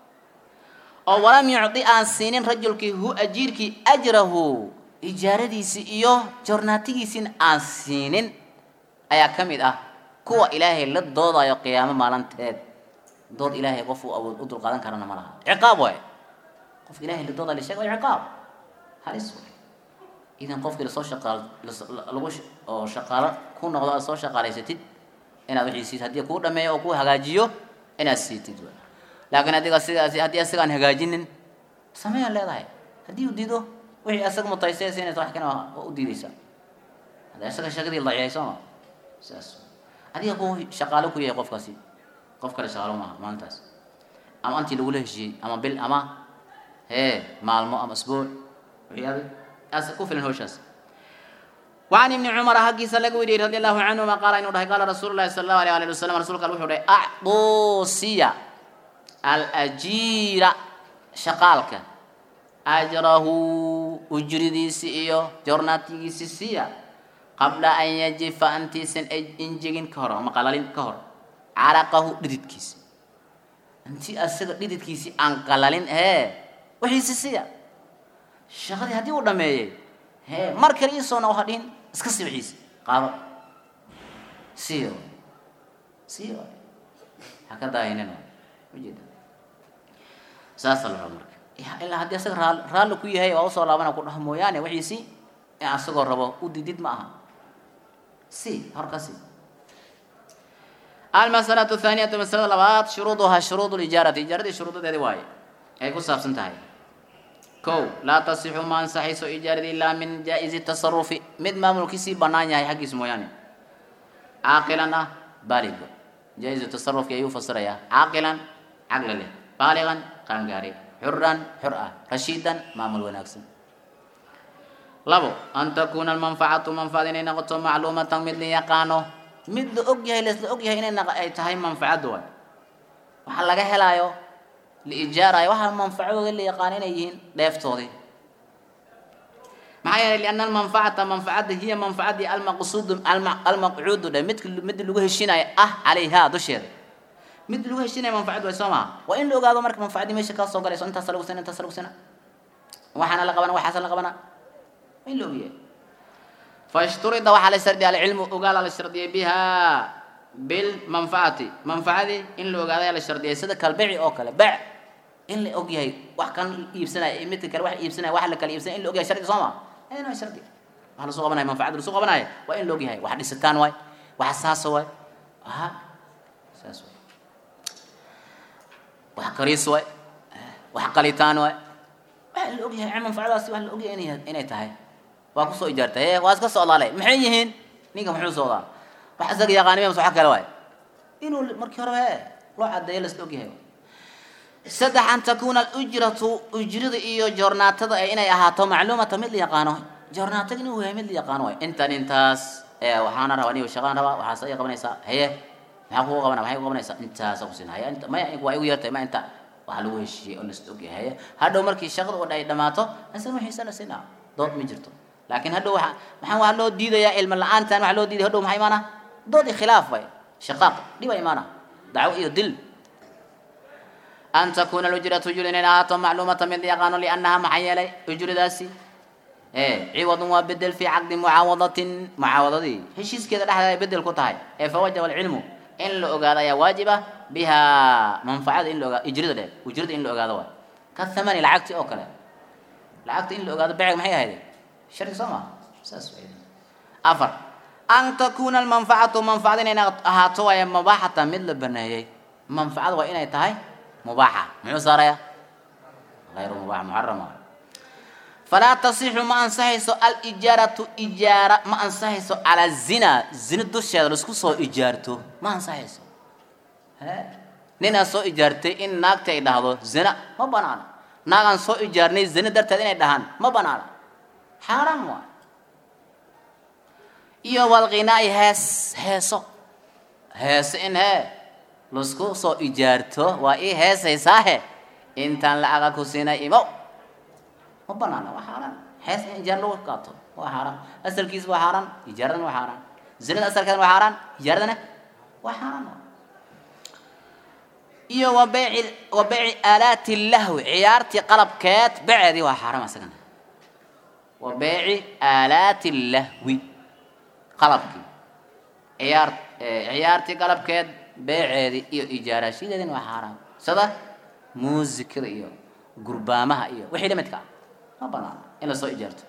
oo walam yucdi aan siinin rajulkii hu ajiirkii ajrahu ijaaradiisii iyo jornaatigiisiina aan siinin ayaa ka mid ah kuwa ilaahay la doodayo qiyaamo maalinteed dood ilaahay qof uu awood u dulqaadan karana ma laha ciqaab waay qofka ilahay la doodayo la sheega waa ciqaab halis waay idan qofkii lasoo shaqaal lagu oo shaqaalo ku noqdo aad soo shaqaalaysatid inaad wixiisiid haddii kuu dhameeyo oo kuu hagaajiyo inaad siitid waay laakiin adiga sidaas haddii asigaan hagaajinin sameeyaa leedahay haddii uu diido wixii asaga mutaystay siinaysa wax kana waa u diidaysaa hadda isaga shaqadii daciyay sooma sidaas adiga ku shaqaalo ku yahay qofkaasi qof kale shaqaalo maaha maalintaas ama antii lagula heshiiyey ama bil ama hee maalmo ama asbuuc wixii adig as ku filan hawshaas وعن ابن عمر حقي سلك ودي رضي الله عنهما قال إنه قال رسول الله صلى الله عليه وسلم رسول الله وحده أعطوا سيا الأجير شقالك ajrahu ujridiisi iyo jornaatigiisi siiya qabla an yajifa intiisan injegin ka hor ama qalalin ka hor caraqahu dhididkiisi intii asaga dhididkiisii aan qalalin hee wixiisi siiya shaqadii haddii uu dhameeyey hee mar kale iisoona waxa dhihin iska sii wixiisi qaado siiyo siiyo ha ka daahinin ujeeda saasa la raba marka ilaa haddii asaga raa raalli ku yahay waa usoo laabana ku dhaho mooyaane wixiisi in asagoo rabo u didid ma aha si horka si almasalatu thaaniyatu masalada labaad shuruuduhaa shuruud lijaarati ijaaradii shuruudadeedi waaye ay ku saabsan tahay kow laa tasixu ma ansaxayso ijaaradii ilaa min jaa-izi tasarufi mid maamulkiisii bannaan yahay xaggiis mooyaane caaqilan ah baaliga jaa-izu tasarufki ayuu fasirayaa caaqilan caqli leh baaligan qaangaari xuran xur ah rashiidan maamul wanaagsan labo an takuuna almanfacatu manfacada inay noqoto macluumatan mid la yaqaano mid la og yahay laisla og yahay inay naqa- ay tahay manfacadda waay waxa laga helaayo la ijaarayo waxa manfacadooda la yaqaano inay yihiin dheeftoodii maxaa yeelay lianna almanfacata manfacadda hiya manfacadii almaqsuudu alma- almaqcuudu dhe midka mid lagu heshinaayo ah calayhaa dusheeda mid lagu heshinaya manfacad way soo maha waa in la ogaado marka manfacaddii meesha kaa soo galayso intaasa lagu sina intaasa lagu sina waxaana la qabana waxaasa la qabana waa in la ogyahay fashturida waxaa la shardiyay alcilmu ogaala la shardiyay biha bilmanfacati manfacadii in la ogaadaya la shardiyay sida kalbici oo kale bec in la og yahay wax kan iibsanaya iyo midka kale wax iibsanaya wax la kala iibsanaya in la og yahay shardi soo ma ayna shardi waxa lasoo qabanaya manfacada lasoo qabanaya waa in la og yahay wax dhisitaan waay wax saasa waay aha saas waay wax kariis waay wax qalitaan waay waxa la og yahay manfacadaasi wax la og yahay inay inay tahay waa kusoo ijaartay ee waa iska socdaale maxay yihiin ninka muxuu socdaa wax isaga yaqaanimay mase wax kale waay inuu markii hore he loo cadeeyo lasla og yahay saddex an takuuna alujratu ujrada iyo joornaatada ee inay ahaato macluumata mid la yaqaano joornaatada inuu yahay mid la yaqaano waay intan intaas ee waxaana rabaa aniga shaqaan rabaa waxaas ay qabanaysaa haye maxaa kugu qabana maxay ku qabanaysaa intaasa ku siin haya inta maya waa igu yartay ma inta waxaa lagu heshiiyey oo lasla og yahay haye hadhow markii shaqada oo ay dhamaato asal wixiisa la siinaa dood ma jirto laakiin hadhow waxa maxaa waxaa loo diidayaa ilma la-aantan waxaa loo diidaya hadhow maxaa imaana dood iyo khilaaf way shaqaaq dhiba imaana dacwo iyo dil an takuuna alujratu ujur inay ahaato macluumata mid yaqaano liannaha maxaa yeelay ujradaasi ee ciwadun waa bedel fi caqdi mucaawadatin mucaawadadii heshiiskeeda dhexdeeda ay bedel ku tahay ee fawajaba alcilmu in la ogaado ayaa waajiba biha manfacada in la ogaado ujrada dhe ujrada in la ogaado waay ka thamani lacagti oo kale lacagta in la ogaado beceg maxay ahayd sharci soo maa saas way afar an takuuna almanfacatu manfacada inay ahaato waaya mubaaxata mid la baneeyey manfacada waa inay tahay mubaaxa muxuu saaraya غayru mubaax muxarama falaa tasixu ma ansaxayso alijaaratu ijaara ma ansaxayso calaa zina zina dusheeda laisku soo ijaarto ma ansaxayso he ninaa soo ijaartay in naagta ay dhahdo zina ma banaana naagaan soo ijaarnay zina darteed inay dhahaan ma banaana xaaraan waa iyo walqinaa'i hees heeso heese in hee lasku soo ijaarto waa ii heesaysaahe intaan lacaga ku siinay imow ma banaana waa xaaraan hees in ijaar lagu qaato waa xaaraan asalkiisa waa xaaraan ijaaradana waa xaaraan zinada asalkeedana waa xaaraan ijaaradana waa xaaraan iyo wa beyci wa beyci aalaati lahwi ciyaartii qalabkeed beceedii waa xaaraam asagana wa beyci aalaati lahwi qalabkii ciyaar ciyaartii qalabkeed beeceedii iyo ijaarashadeedina waa xaaraam sida muusikada iyo gurbaamaha iyo wixii la midka ah ma banaana in la soo ijaarto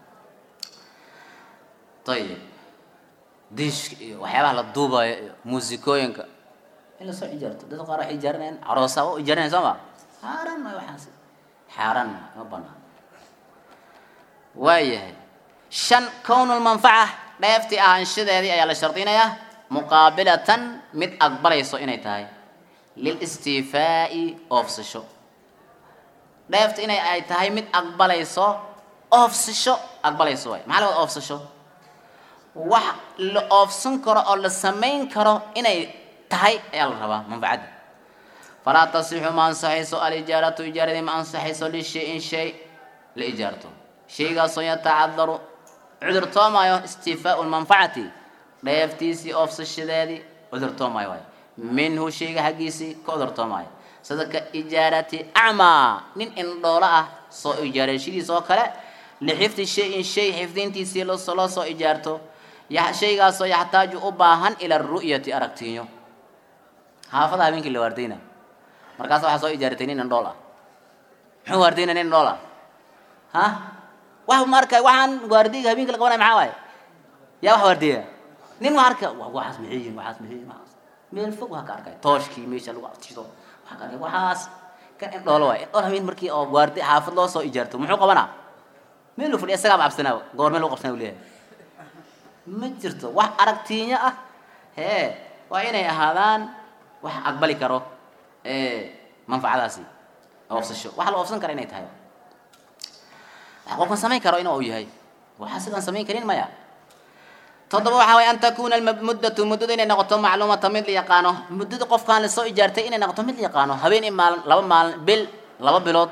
ayib diishka iyo waxyaabaha la duubayo iyo muusikooyinka in lasoo ijaarto dad qaar waxay ijaarinayaan caroosa u ijaarinayan soo ma xaaraan maayo waxaas xaaraan maayo ma banaan waayahay shan kownulmanfaca dheeftii ahaanshadeedii ayaa la shardinayaa muqaabilatan mid aqbalayso inay tahay lilistiifaa'i oofsasho dheefta inay ay tahay mid aqbalayso oofsasho aqbalayso waay maxaa laga oofsasho wax la oofsan karo oo la samayn karo inay tahay ayaa la rabaa manfacadda falaa tasixu ma ansaxayso alijaaratu ijaaradii ma ansaxayso lishay-in shay la ijaarto shaygaasoo yatacadaru cudur toomaayo istiifaau lmanfacati dheeftiisii oofsashadeedii cudur toomaayo waay minhu shayga xaggiisii ka cudur toomaayo sida ka ijaarati acmaa nin indhoolo ah soo ijaarashadiis oo kale lixifdi shay-in shay xifdintiisii loo soo ijaarto shaygaasoo yaxtaaju u baahan ila ru'yati aragtiinyo xaafada habeenkii la waardayna markaas waxaa soo ijaaratay nin indhool ah muxuu waardayna nin indhool ah ha wax marka waxaan waardayga habeenkii la qabanaya maxaa waaye yaa wax waardeeya nin waa arka waxaas maxay yihin waxaas maxay yihin waxaas meel fog waa ka arkay tooshkii meesha lagu aftido waxaa ka arkay waxaas kan indhoolo waay indhool habeen markii oo waarday xaafad loo soo ijaarto muxuu qabanaa meel lu fadhiya isagaaba cabsanaa goor meel lagu qabsanaa u leeyahay ma jirto wax aragtiinyo ah hee waa inay ahaadaan wax aqbali karo manfacadaasi oofsasho waxa la oofsan kara inay tahay wax qofkan samayn karo inuu yahay waxa sidan samayn karin maya toddoba waxaa waye an takuna muddatu muddada inay noqoto macluumata mid la yaqaano muddada qofkaan lasoo ijaartay inay noqoto mid la yaqaano habeen i maalin laba maalin bil laba bilood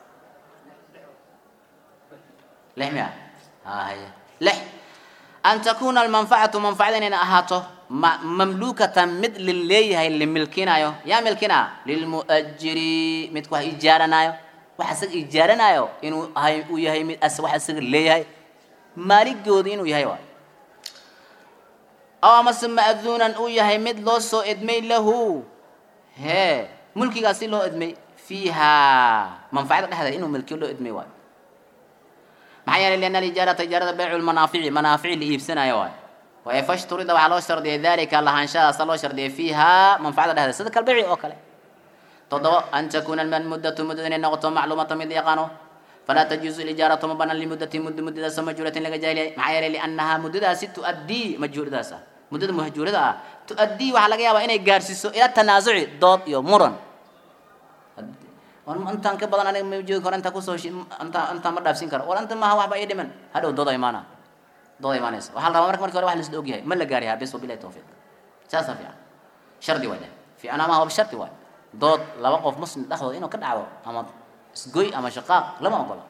lix miya haya lix an takuna almanfacatu manfacada inayna ahaato ma mamluukatan mid la leeyahay la milkinayo yaa milkina lilmu'ajiri midku wax ijaaranayo wax isaga ijaaranayo inuu ahay uu yahay mid as wax isaga leeyahay maaligooda inuu yahay waay aw amase ma'duunan uu yahay mid loo soo edmay lahu hee mulkigaasi loo edmay fiiha manfacada dhexdeeda inuu milkiyo loo edmay waayo maxaa yeelay lianna alijaarata ijaarada baycu lmanaafici manaafici la iibsanayo waayo waaye fashturida waxaa loo shardiyay dalika lahaanshadaasa loo shardiyay fiiha manfacada dhexdeeda sida kalbayci oo kale toddoba an takuna muddatu muddada inay noqoto macluumata mid yaqaano falaa tajuuzu lijaaratu ma banaan limuddati muddo muddadaas majhuuratin laga jaahiliyay maxaa yeelay liannaha muddadaasi tu'addii majhuuradaas ah muddada mahjuurada ah tu'addii waxaa laga yaabaa inay gaarsiiso ila tanaasuci dood iyo muran war intaan ka badan aniga ma joogi karo intaa kusoo intaa intaa ma dhaafsin karo war inta maaha waxba ii dhiman hadhow dooda imaana dooda imaanaysa waxaa la rabaa marka marki hore wax laisla ogyahay ma la gaari haa bis wabilahi tawfiiq saasa fiican shardi waay fiicnaa maaha waba shardi waay dood laba qof muslim dhexdooda inuu ka dhacdo ama isgoy ama shaqaaq lama ogola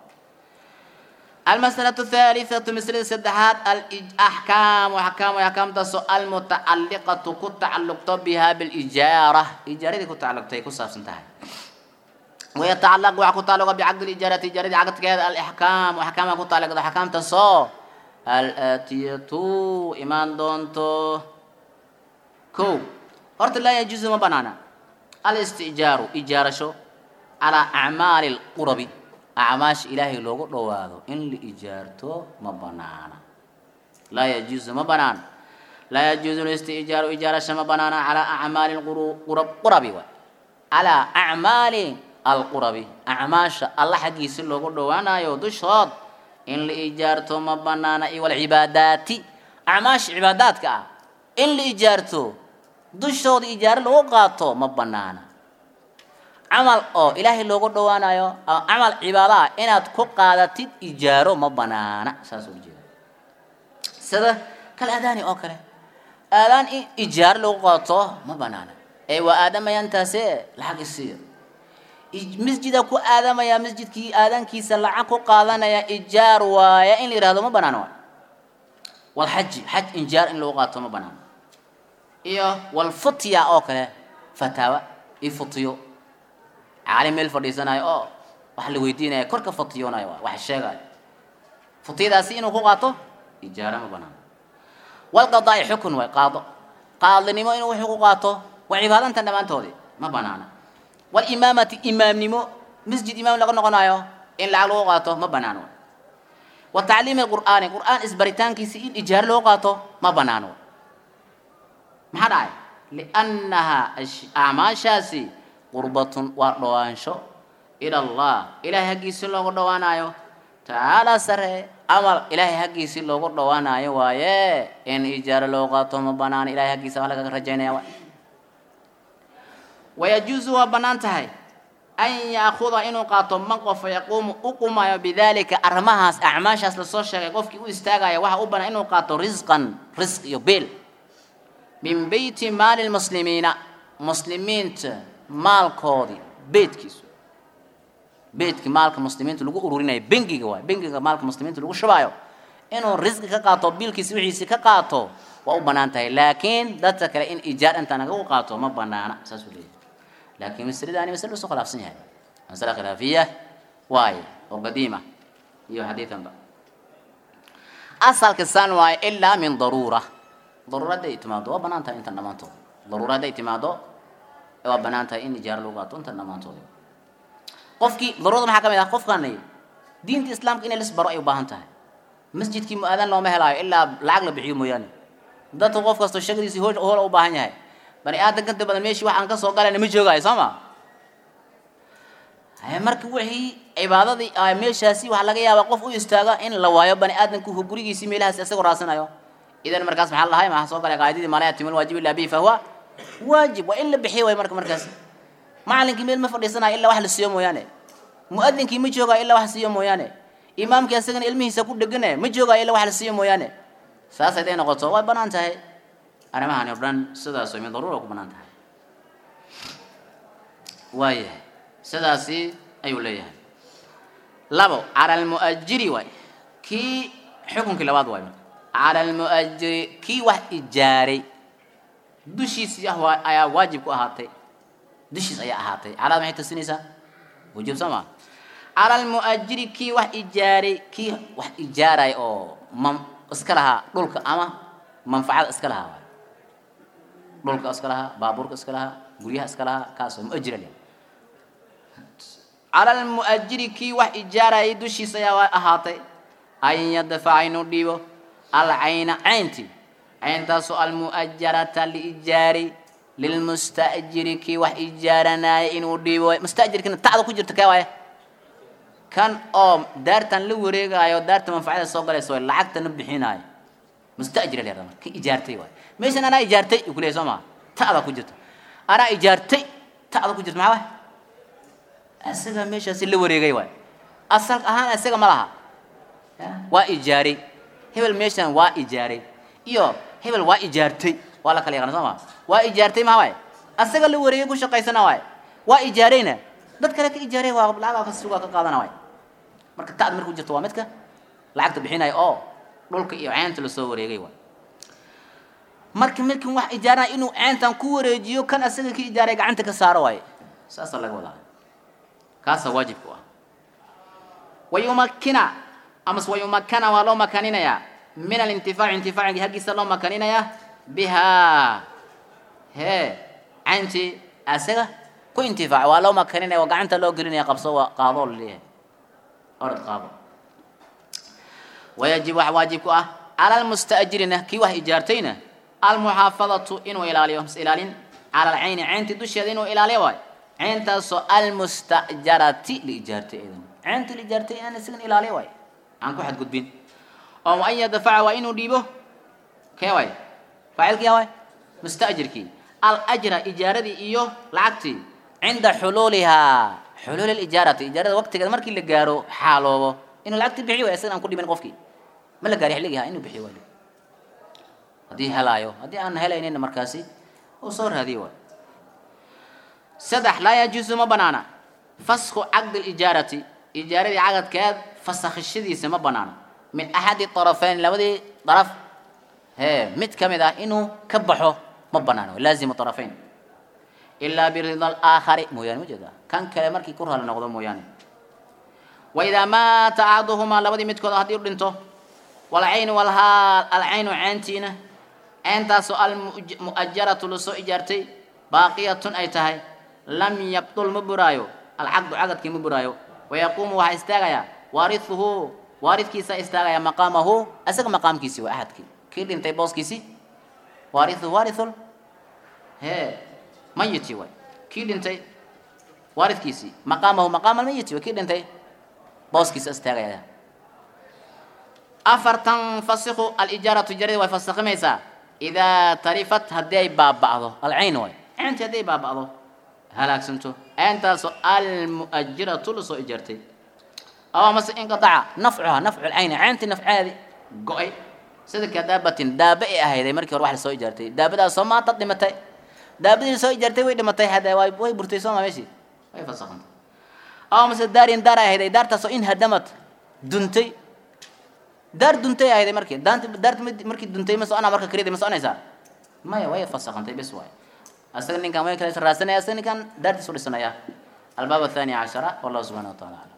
المسألة الثالثة مسألة السدحات الأحكام وأحكام وأحكام تسو المتعلقة كتعلق بها بالإجارة إجارة كتعلق تي كساف سنتهي ويتعلق وكتعلق بعقد الإجارة إجارة عقد كذا الأحكام وأحكام كتعلق أحكام تسو الآتية إيمان دونتو كو أرد لا يجوز ما بنانا الاستئجار إجارة شو على أعمال القرب acmaash ilaahay loogu dhowaado in la ijaarto ma banaana laa yajuuzu ma banaan laa yajuuzu listijaaru ijaarasha ma banaana calaa acmaali qurab qurabi waay calaa acmaali alqurabi acmaasha alla xaggiisa loogu dhowaanayo dushood in la ijaarto ma banaana iyo walcibaadaati acmaasha cibaadaadka ah in la ijaarto dushooda ijaaro lagu qaato ma banaana camal oo ilaahay loogu dhowaanayo camal cibaado ah inaad ku qaadatid ijaaro ma banaana saas ula jeeda sida kal aadaani oo kale aadaan in ijaaro lagu qaato ma banaana ee waa aadamayaan-taase lacag isiiyo masjida ku aadamaya masjidkii aadaankiisa lacag ku qaadanaya ijaar waaya in la yihahdo ma banaana waay walxaji xaj injaar in lagu qaato ma banaana iyo walfutya oo kale fataawa iyo futiyo caalim meel fadhiisanayo oo wax la weydiinaya korka fatiyoonayo waa wax sheegayo futiyadaasi inuu ku qaato ijaara ma banaano walqadaa'i xukun waay qaado qaadlinimo inuu wuxuu ku qaato waa cibaadantan dhammaantoodii ma banaana walimaamati imaamnimo masjid imaam laga noqonayo in lacag lagu qaato ma banaano wa tacliimi qur'aani qur'aan isbaritaankiisi in ijaaro loo qaato ma banaano maxaa dhacay liannaha acmaashaasi qurbatun waa dhowaansho ila allah ilaahay haggiisii loogu dhowaanayo tacaala sare amal ilaahay haggiisii loogu dhowaanayo waaye in ijaaro loo qaato ma banaana ilahay haggiisa waa lagaga rajaynaya waay wayajuusu waa bannaan tahay an yaakuda inuu qaato man qofa yaquumu u qumayo bidalika arrimahaas acmaashaas lasoo sheegay qofkii u istaagaya waxa u bannaan inuu qaato risqan risq iyo beel min beyti maali lmuslimiina muslimiinta maalkoodii beedkiisu beedkii maalka muslimiinta lagu ururinayo bengiga waay bengiga maalka muslimiinta lagu shubaayo inuu risqi ka qaato biilkiisi wixiisi ka qaato waa u bannaan tahay laakiin dadka kale in ijaar intaa naga u qaato ma banaana saasuu leeyahay laakiin masaladaani masale usoo khilaafsan yahay masale khilaafiya waaye oo qadiima iyo xadiidanba asalka san waaye ilaa min daruura daruura hadday timaado waa bannaan tahay intan dhammaantood daruura hadday timaado waa banaan tahay in ijaaro lagu qaato intan dhammaantooda qofkii daruurada maxaa ka mid ah qofkani diinta islaamka inay lisbaro ay u baahan tahay masjidkii mu-aadan looma helaayo ilaa lacag la bixiyo mooyaane dadka qof kastoo shaqadiisii hoo hoola u baahan yahay bani aadan kanta badan meeshii wax aan ka soo galayna ma joogaayo soo ma marka wixii cibaadadii meeshaasi waxaa laga yaabaa qof u istaaga in la waayo bani aadanku gurigiisii meelahaas isagoo raasanayo idan markaas maxaa lahay maxaa soo galay qaadidii mala yatimul waajib illa bihi fahuwa waajib waa in la bixiyo way marka markaas macalinkii meel ma fadhiisanayo ilaa wax la siiyo mooyaane muadinkii ma joogaa ilaa wax siiyo mooyaane imaamkii asagana ilmihiisa ku dhegane ma joogaa ilaa wax la siiyo mooyaane saas haday noqoto way banaan tahay arrimahani o dhan sidaas min daruura ku banaan tahay waayahay sidaasi ayuu leeyahay labo cala almu'ajiri waay kii xukunkii labaad waay cala almu'ajiri kii wax ijaaray dushiisii ah waa ayaa waajib ku ahaatay dushiis ayaa ahaatay calaad maxay tusinaysaa wujub soo maa cala almu'ajiri kii wax ijaaray kii wax ijaaray oo mam iska lahaa dhulka ama manfacada iska lahaa waay dhulka iska lahaa baabuurka iska lahaa guryaha iska lahaa kaas oo mu'ajira leh cala almu'ajiri kii wax ijaarayay dushiisa ayaa ahaatay an yadfaca inuu dhiibo alcayna cayntii cayntaasoo almu'ajarata liijaari lilmusta'jiri kii wax ijaaranaya inuu dhiibo mustajirkina tacda ku jirta kee waaye kan oo daartan la wareegaayo daarta manfacada soo galaysa way lacagtana bixinaayo mustajir la yahda ki ijaartay waay meeshan anaa ijaartay uu kuleeyahy soo maa ta'da ku jirta anaa ijaartay ta'da ku jirta maxaa waay isaga meeshaasi la wareegay waay asal ahaan isaga ma laha waa ijaaray hebel meeshan waa ijaaray iyo hebel waa ijaartay waa la kala yaqaan soo maa waa ijaartay maxaa waay asaga la wareegay ku shaqaysana waay waa ijaarayna dad kale ka ijaaray waa lacag ka sugaa ka qaadana waay marka ta'da markuu jirto waa midka lacagta bixinaya oo dhulka iyo ceynta lasoo wareegay waay marka markin wax ijaarana inuu ceyntan ku wareejiyo kan asaga ka ijaaray gacanta ka saaro waaye saasaa laga wadaa kaasaa waajibku ah wayumakina amase wayumakana waa loo makaninayaa min alintifaaci intifaacigii haggiisa loo makaninayaa bihaa hee cayntii asaga ku intifaac waa loo makaninaya waa gacanta loo gelinaya qabso waa qaadoo laleeyahay orad qaado wayajib wax waajib ku ah cala almusta'jirina kii wax ijaartayna almuxaafadatu inuu ilaaliyo mas ilaalin cala alcayni cayntii dusheeda inuu ilaaliyo waayo cayntaasoo almustajarati liijaartay idan cayntii liijaartay inaan isagan ilaaliyo waayo aan ku xadgudbin oo an yadafaca waa inuu dhiibo kee waay faacilkii waay mustajirkii alajra ijaaradii iyo lacagtii cinda xuluulihaa xuluuli lijaarati ijaarada waqtigeeda markii la gaaro xaaloobo inuu lacagtii bixiyo waay isagan aan ku dhibin qofkii ma la gaari xilligii ha inuu bixiyo waay haddii helaayo haddii aan helaynina markaasi uu soo raadiyo waay saddex laa yajuusu ma banaana fasku caqdi lijaarati ijaaradii cagadkeed fasakhishadiisa ma banaana min axadi طarafeyn labadii daraf hee mid ka mid ah inuu ka baxo ma banaano laazimu طarafeyn ilaa birida alaakhari mooyaane ma jeeda kan kale markii ku raalli noqdo mooyaane waidaa maata axaduhumaa labadii midkood haddii u dhinto walcaynu walhaal alcaynu ceyntiina ceyntaasoo almu'ajaratu lasoo ijaartay baaqiyatun ay tahay lam yabdul ma buraayo alcaqdu cagadkii ma buraayo wayaquumu waxaa istaagayaa waarihuhu waaridkiisaa istaagaya maqaamahu isaga maqaamkiisi waa axadkii kii dhintay booskiisi waarihu waarithul hee mayiti waay kii dhintay waaridkiisii maqaamahu maqaama almayiti way kii dhintay booskiisa istaagaya afartan fasiku alijaaratu ijaaradi way fasakhimaysaa idaa tarifat haddii ay baaba'do alcayn waay cayntii haddii ay baaba'do halaagsanto cayntaasoo almu'ajiratu lasoo ijaartay aw amase inqataca nafcuha nafcu lcayni cayntii nafceedi go-ay sida ka daabatin daaba ay ahayday markii hore wax lasoo ijaartay daabadaasoo maanta dhimatay daabadii soo ijaartay way dhimatay hade way way burtay sooma meeshii way fasakhantay aw amase daarin daar ay ahayday daartaasoo in hadamad duntay daar duntay ahayday markii daanti daarti markii duntay ma soconaa marka karida ma soconaysaa maya way fasakhantay bes waay asaga ninkan way kala raasanaya asaga ninkan daartiisu dhisanaya albaab athani cashara wallahu subxana wa taala aclam